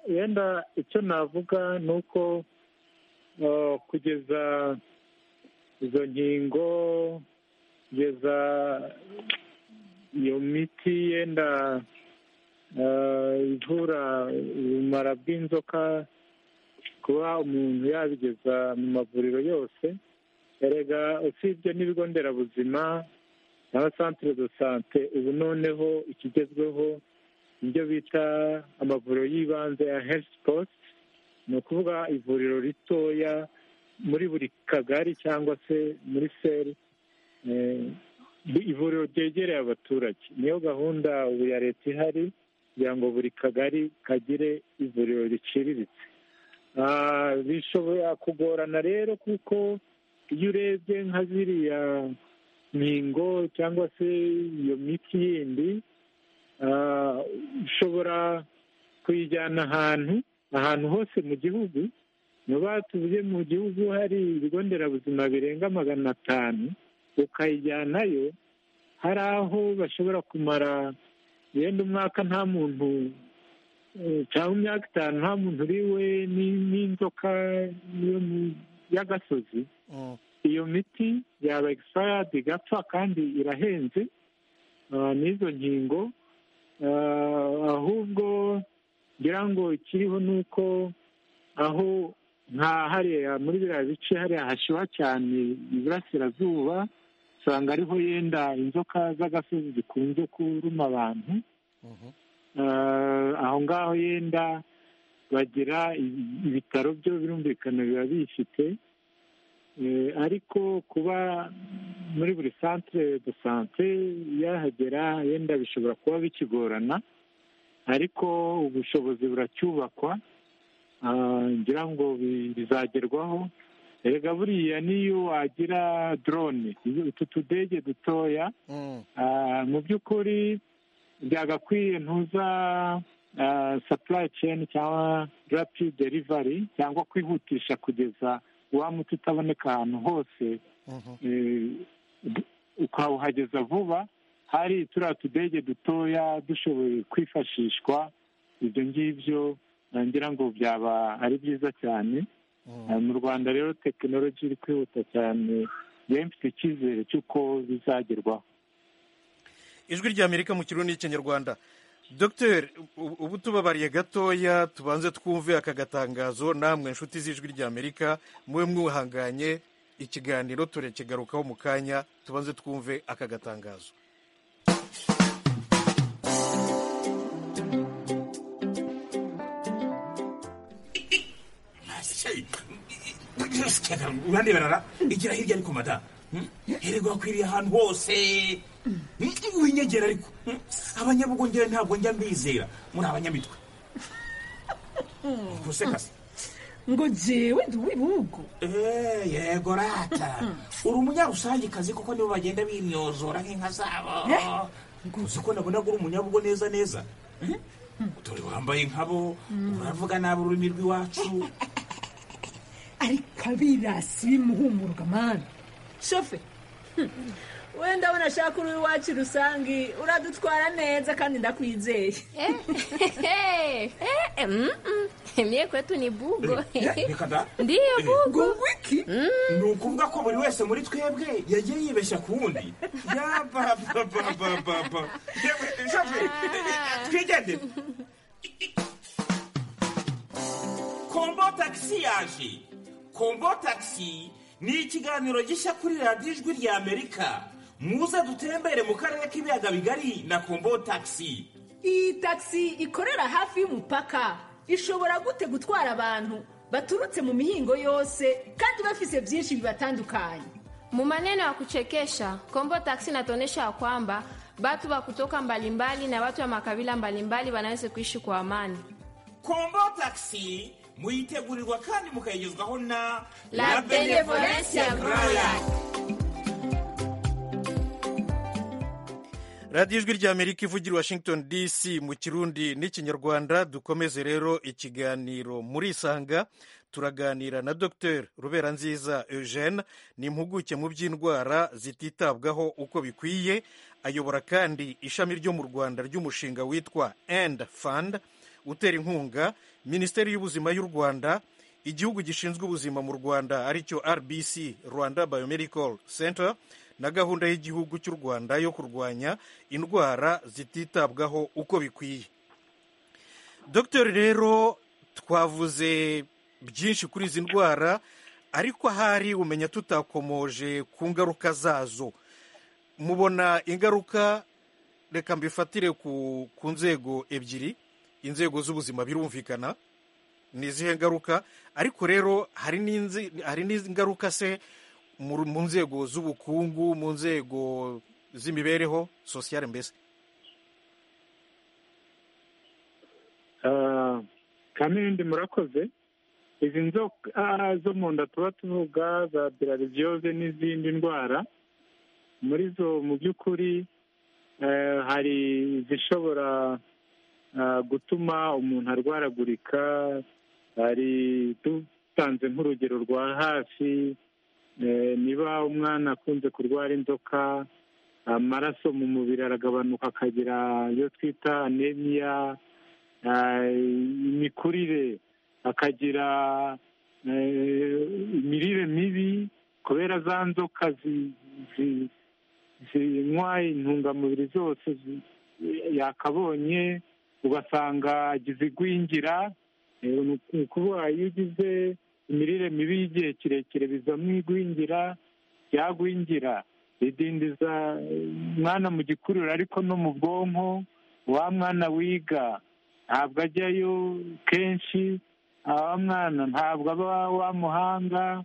wenda icyo navuga ni uko kugeza izo nkingo kugeza iyo miti yenda ivura ubumara bw'inzoka kuba umuntu yabigeza mu mavuriro yose erega usibye n'ibigo nderabuzima n'abasantere do sante ubu noneho ikigezweho ibyo bita amavuriro y'ibanze ya herifu posite ni ukuvuga ivuriro ritoya muri buri kagari cyangwa se muri seri ivuriro ryegereye abaturage niyo gahunda ubu ya leta ihari kugira ngo buri kagari kagire ivuriro riciriritse bishobora kugorana rero kuko iyo urebye nka ziriya nkingo cyangwa se iyo miti yindi ushobora kuyijyana ahantu ahantu hose mu gihugu niba tuvuge mu gihugu hari ibigo nderabuzima birenga magana atanu ukayijyanayo hari aho bashobora kumara yenda umwaka nta muntu cyangwa imyaka itanu nta muntu uriwe n'inzoka y'agasozi iyo miti yaba egisipayadi igapfa kandi irahenze n'izo nkingo ahubwo ngira ngo ikiriho ni uko aho nka hariya muri biriya bice hariya hashyuha cyane iburasirazuba usanga ariho yenda inzoka z'agasozi zikunze kuruma abantu aho ngaho yenda bagira ibitaro byo birumvikana biba bifite ariko kuba muri buri santire de sante yahagera yenda bishobora kuba bikigorana ariko ubushobozi buracyubakwa ngira ngo bizagerwaho erega buriya n'iyo wagira dorone utu tudege dutoya mu by'ukuri byagakwiye ntuza sapurayi ceni cyangwa rapi derivari cyangwa kwihutisha kugeza wa muti utaboneka ahantu hose ukawuhageza vuba hari turiya tudege dutoya dushoboye kwifashishwa ibyo ngibyo ngira ngo byaba ari byiza cyane mu rwanda rero tekinoloji iri kwihuta cyane biba bifite icyizere cy'uko bizagerwaho ijwi ry'amerika mu kirundi n'ikinyarwanda dogiteri ubu tubabariye gatoya tubanze twumve aka gatangazo namwe inshuti z'ijwi ry'amerika mube mwuhanganye ikiganiro turekigarukaho mu kanya tubanze twumve aka gatangazo urarebera igira hirya ariko madamu hererwa wakwiriye ahantu hose winyegera ariko abanyabugongera ntabwo njya mbizera muri abanyamitwe gusekase ngo jewe ndi uw'ibihugu yego rata uri umunyarusangikazi kuko nibo bagenda bimyozora nk'inka zabo uzi ko nabona uri umunyabugo neza neza dore wambaye nkabo uravuga nabi ururimi rw'iwacu ariko abirasi bimuhumurwa mani shofe wenda unashaka uri iwacu rusange uradutwara neza kandi ndakwizeye mie kwetu ni bugo reka da ndiyo bugo wiki ni ukuvuga ko buri wese muri twebwe yagiye yibeshya ku wundi yabababababa twigendere kombo tagisi yaje kombo tagisi ni ikiganiro gishya kuri radiyo ijwi rya amerika muze dutembere mu karere k'ibiyaga bigari na kombo tagisi iyi tagisi ikorera hafi y'umupaka ishobora gute gutwara abantu baturutse mu mihingo yose kandi bafise byinshi bibatandukanye Mu maneno ya kuchekesha, Kombo Taxi inatuonyesha kwamba watu wa kutoka mbalimbali na watu wa makabila mbalimbali wanaweza kuishi kwa amani. kombo tagisi muyitegurirwa kandi mukayigezwaho na La Benevolence ya Grand radiyo ijwi ry'amerika ivugira i washington dc mu kirundi n'ikinyarwanda dukomeze rero ikiganiro muri isanga turaganira na dr rubera nziza eugene ni impuguke mu by'indwara zititabwaho uko bikwiye ayobora kandi ishami ryo mu rwanda ry'umushinga witwa end fund utera inkunga minisiteri y'ubuzima y'u rwanda igihugu gishinzwe ubuzima mu rwanda aricyo rbc rwanda biomedical center na gahunda y'igihugu cy'u rwanda yo kurwanya indwara zititabwaho uko bikwiye dogiteri rero twavuze byinshi kuri izi ndwara ariko ahari umenya tutakomoje ku ngaruka zazo mubona ingaruka reka mbifatire ku ku nzego ebyiri inzego z'ubuzima birumvikana ni izihe ngaruka ariko rero hari n'inzi- hari n'ingaruka se mu mu nzego z'ubukungu mu nzego z'imibereho sosiyale mbese Ah, kamindi murakoze izi nzoka zo mu nda tuba tuvuga za birariziyose n'izindi ndwara muri zo mu by'ukuri eh, hari izishobora ah, gutuma umuntu arwaragurika hari dutanze nk'urugero rwa hafi eh, niba umwana akunze kurwara inzoka amaraso mu mubiri aragabanuka akagira iyo twita anemiya eh, imikurire akagira eh, imirire mibi kubera za nzoka zi- zi- zinywa intungamubiri zose zi- yakabonye ugasanga agize igwingira eh, ni ukuvuga iyo ugize imirire mibi y'igihe kirekire bizamo igwingira ryagwingira ridindiza eh, umwana mu gikuriro ariko no mu bwonko wa mwana wiga ntabwo ajyayo kenshi aba mwana ntabwo aba wa muhanga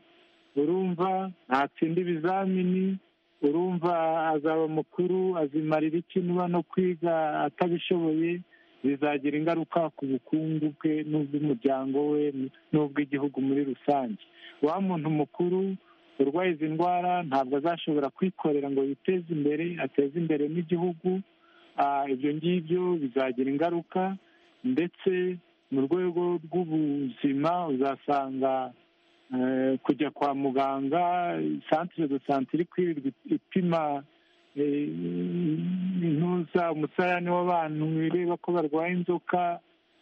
urumva ntatsinda ibizamini urumva azaba mukuru azimarira iki niba no kwiga atabishoboye bizagira ingaruka ku bukungu bwe n'ubw'umuryango we n'ubw'igihugu muri rusange wa muntu mukuru urwaye izi ndwara ntabwo azashobora kwikorera ngo yiteze imbere ateze imbere n'igihugu Ah, ibyo ngibyo bizagira ingaruka ndetse mu rwego rw'ubuzima uzasanga eh, kujya kwa muganga santire de sante iri kwirirwa ipima eh, intuza umusarani w'abantu ireba ko barwaye inzoka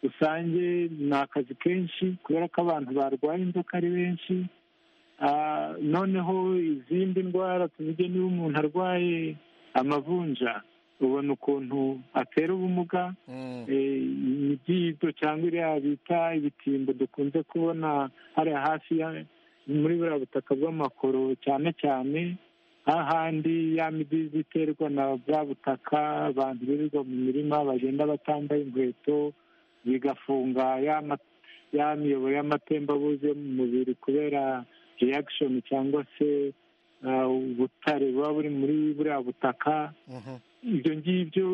rusange ni akazi kenshi kubera ko abantu barwaye inzoka ari benshi Ah, noneho izindi ndwara tuvuge niba umuntu arwaye amavunja ubona ukuntu atera ubumuga eh, imidido cyangwa iriya bita ibitimbo dukunze kubona hariya hafi ya- muri buriya butaka bw'amakoro cyane cyane hahandi ya midido iterwa na bwa butaka abantu birirwa mu mirima bagenda batambaye inkweto bigafunga ya ma- ya miyoboro y'amatembabuzi yo mu mubiri kubera reaction cyangwa se ah, ubutare buba buri muri buriya butaka ibyo ngibyo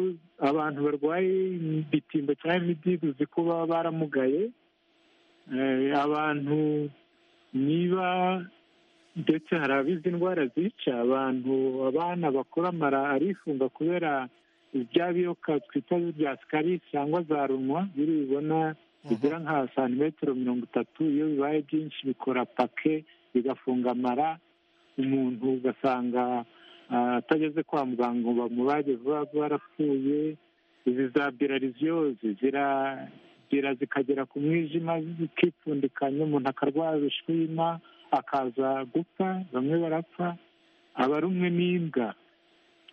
abantu barwaye ibitimba cyangwa imidido uzi ko baba baramugaye Eh, abantu niba ndetse hari abizi indwara zica abantu abana bakora amara arifunga kubera bya biyoka twita bya sikarisi cyangwa za runwa biri bibona bigera nka santimetero mirongo itatu iyo bibaye byinshi bikora pake bigafunga amara umuntu ugasanga ah, atageze kwa muganga ngo bamubage vuba vuba arapfuye izi za birariziyozi ziragira zikagera ku mwijima zikipfundikanya umuntu akarwara urushwima akaza gupfa bamwe barapfa abarumwe n'imbwa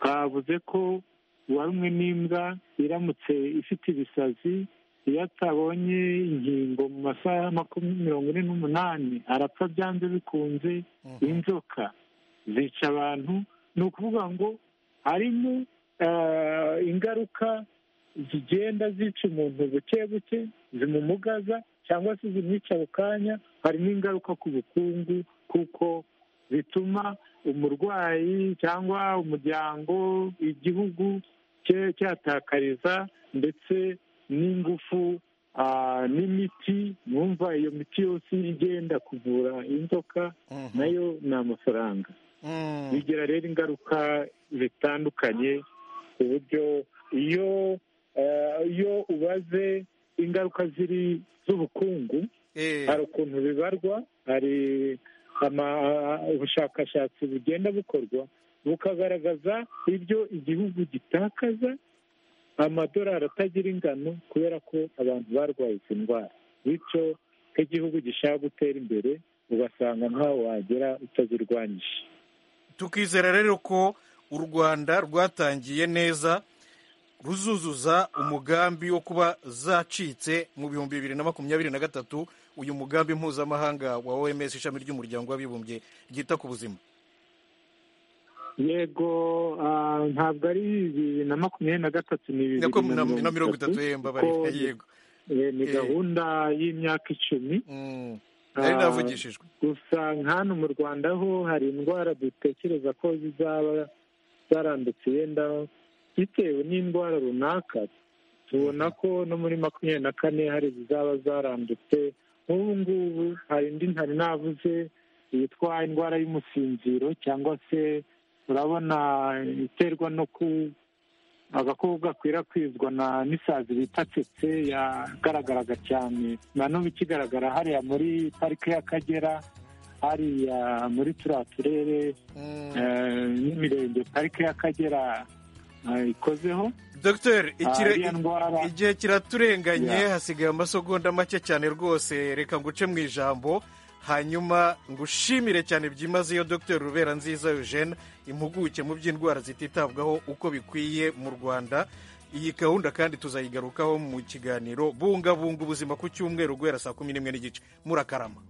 twavuze ko uwarumwe n'imbwa iramutse ifite ibisazi iyo atabonye inkingo mu masaha makumyabiri mirongo ine n'umunani arapfa byanze bikunze inzoka zica abantu ni ukuvuga ngo harimo eh, ingaruka zigenda zica umuntu buke buke zimumugaza cyangwa se zimwica ako kanya hari n'ingaruka ku bukungu kuko bituma umurwayi cyangwa umuryango igihugu cye- cyatakariza ndetse n'ingufu ah, n'imiti numva iyo miti yose igenda kuvura inzoka nayo ni amafaranga bigira rero ingaruka zitandukanye ku buryo iyo eh, iyo ubaze ingaruka ziri z'ubukungu hari ukuntu bibarwa hari ama- ubushakashatsi bugenda bukorwa bukagaragaza ibyo igihugu gitakaza amadorari atagira ingano kubera ko abantu barwaye izi ndwara bityo ko igihugu gishaka gutera imbere ugasanga ntaho wagera utazirwanyije tukizera rero ko u rwanda rwatangiye neza ruzuzuza umugambi wo kuba zacitse mu bihumbi bibiri na makumyabiri na gatatu uyu mugambi mpuzamahanga wa oms ishami ry'umuryango w'abibumbye ryita ku buzima yego ah, ntabwo ari bibiri na makumyabiri na gatatu ni bibiri Nako na- na mirongo itatu, eh, mbabarira, kuko yego. ni- ni Eh. gahunda y'imyaka icumi nari Ah, navugishijwe gusa nka hano mu rwanda ho hari indwara dutekereza ko zizaba zarandutse yenda bitewe n'indwara runaka tubona ko no muri makumyabiri na kane hari izaba zarandutse nk'ubu ngubu hari indi ntari navuze yitwa indwara y'umusinziro cyangwa se urabona iterwa no ku agakoko gakwirakwizwa na n'isazi bita tsetse yagaragaraga cyane na n'ubu ikigaragara hariya muri parike y'akagera hariya muri turiya turere eh, n'imirenge parike y'akagera eh, ikozeho dogiteri ikire- Ah, iriya ndwara- igihe kiraturenganye Yeah. hasigaye amasegonda make cyane rwose reka nguce mu ijambo hanyuma ngushimire cyane byimazeyo dogiteri rubera nziza eugene impuguke mu by'indwara zititabwaho uko bikwiye mu rwanda iyi gahunda kandi tuzayigarukaho mu kiganiro bungabunga ubuzima ku cyumweru guhera saa kumi n'imwe n'igice murakarama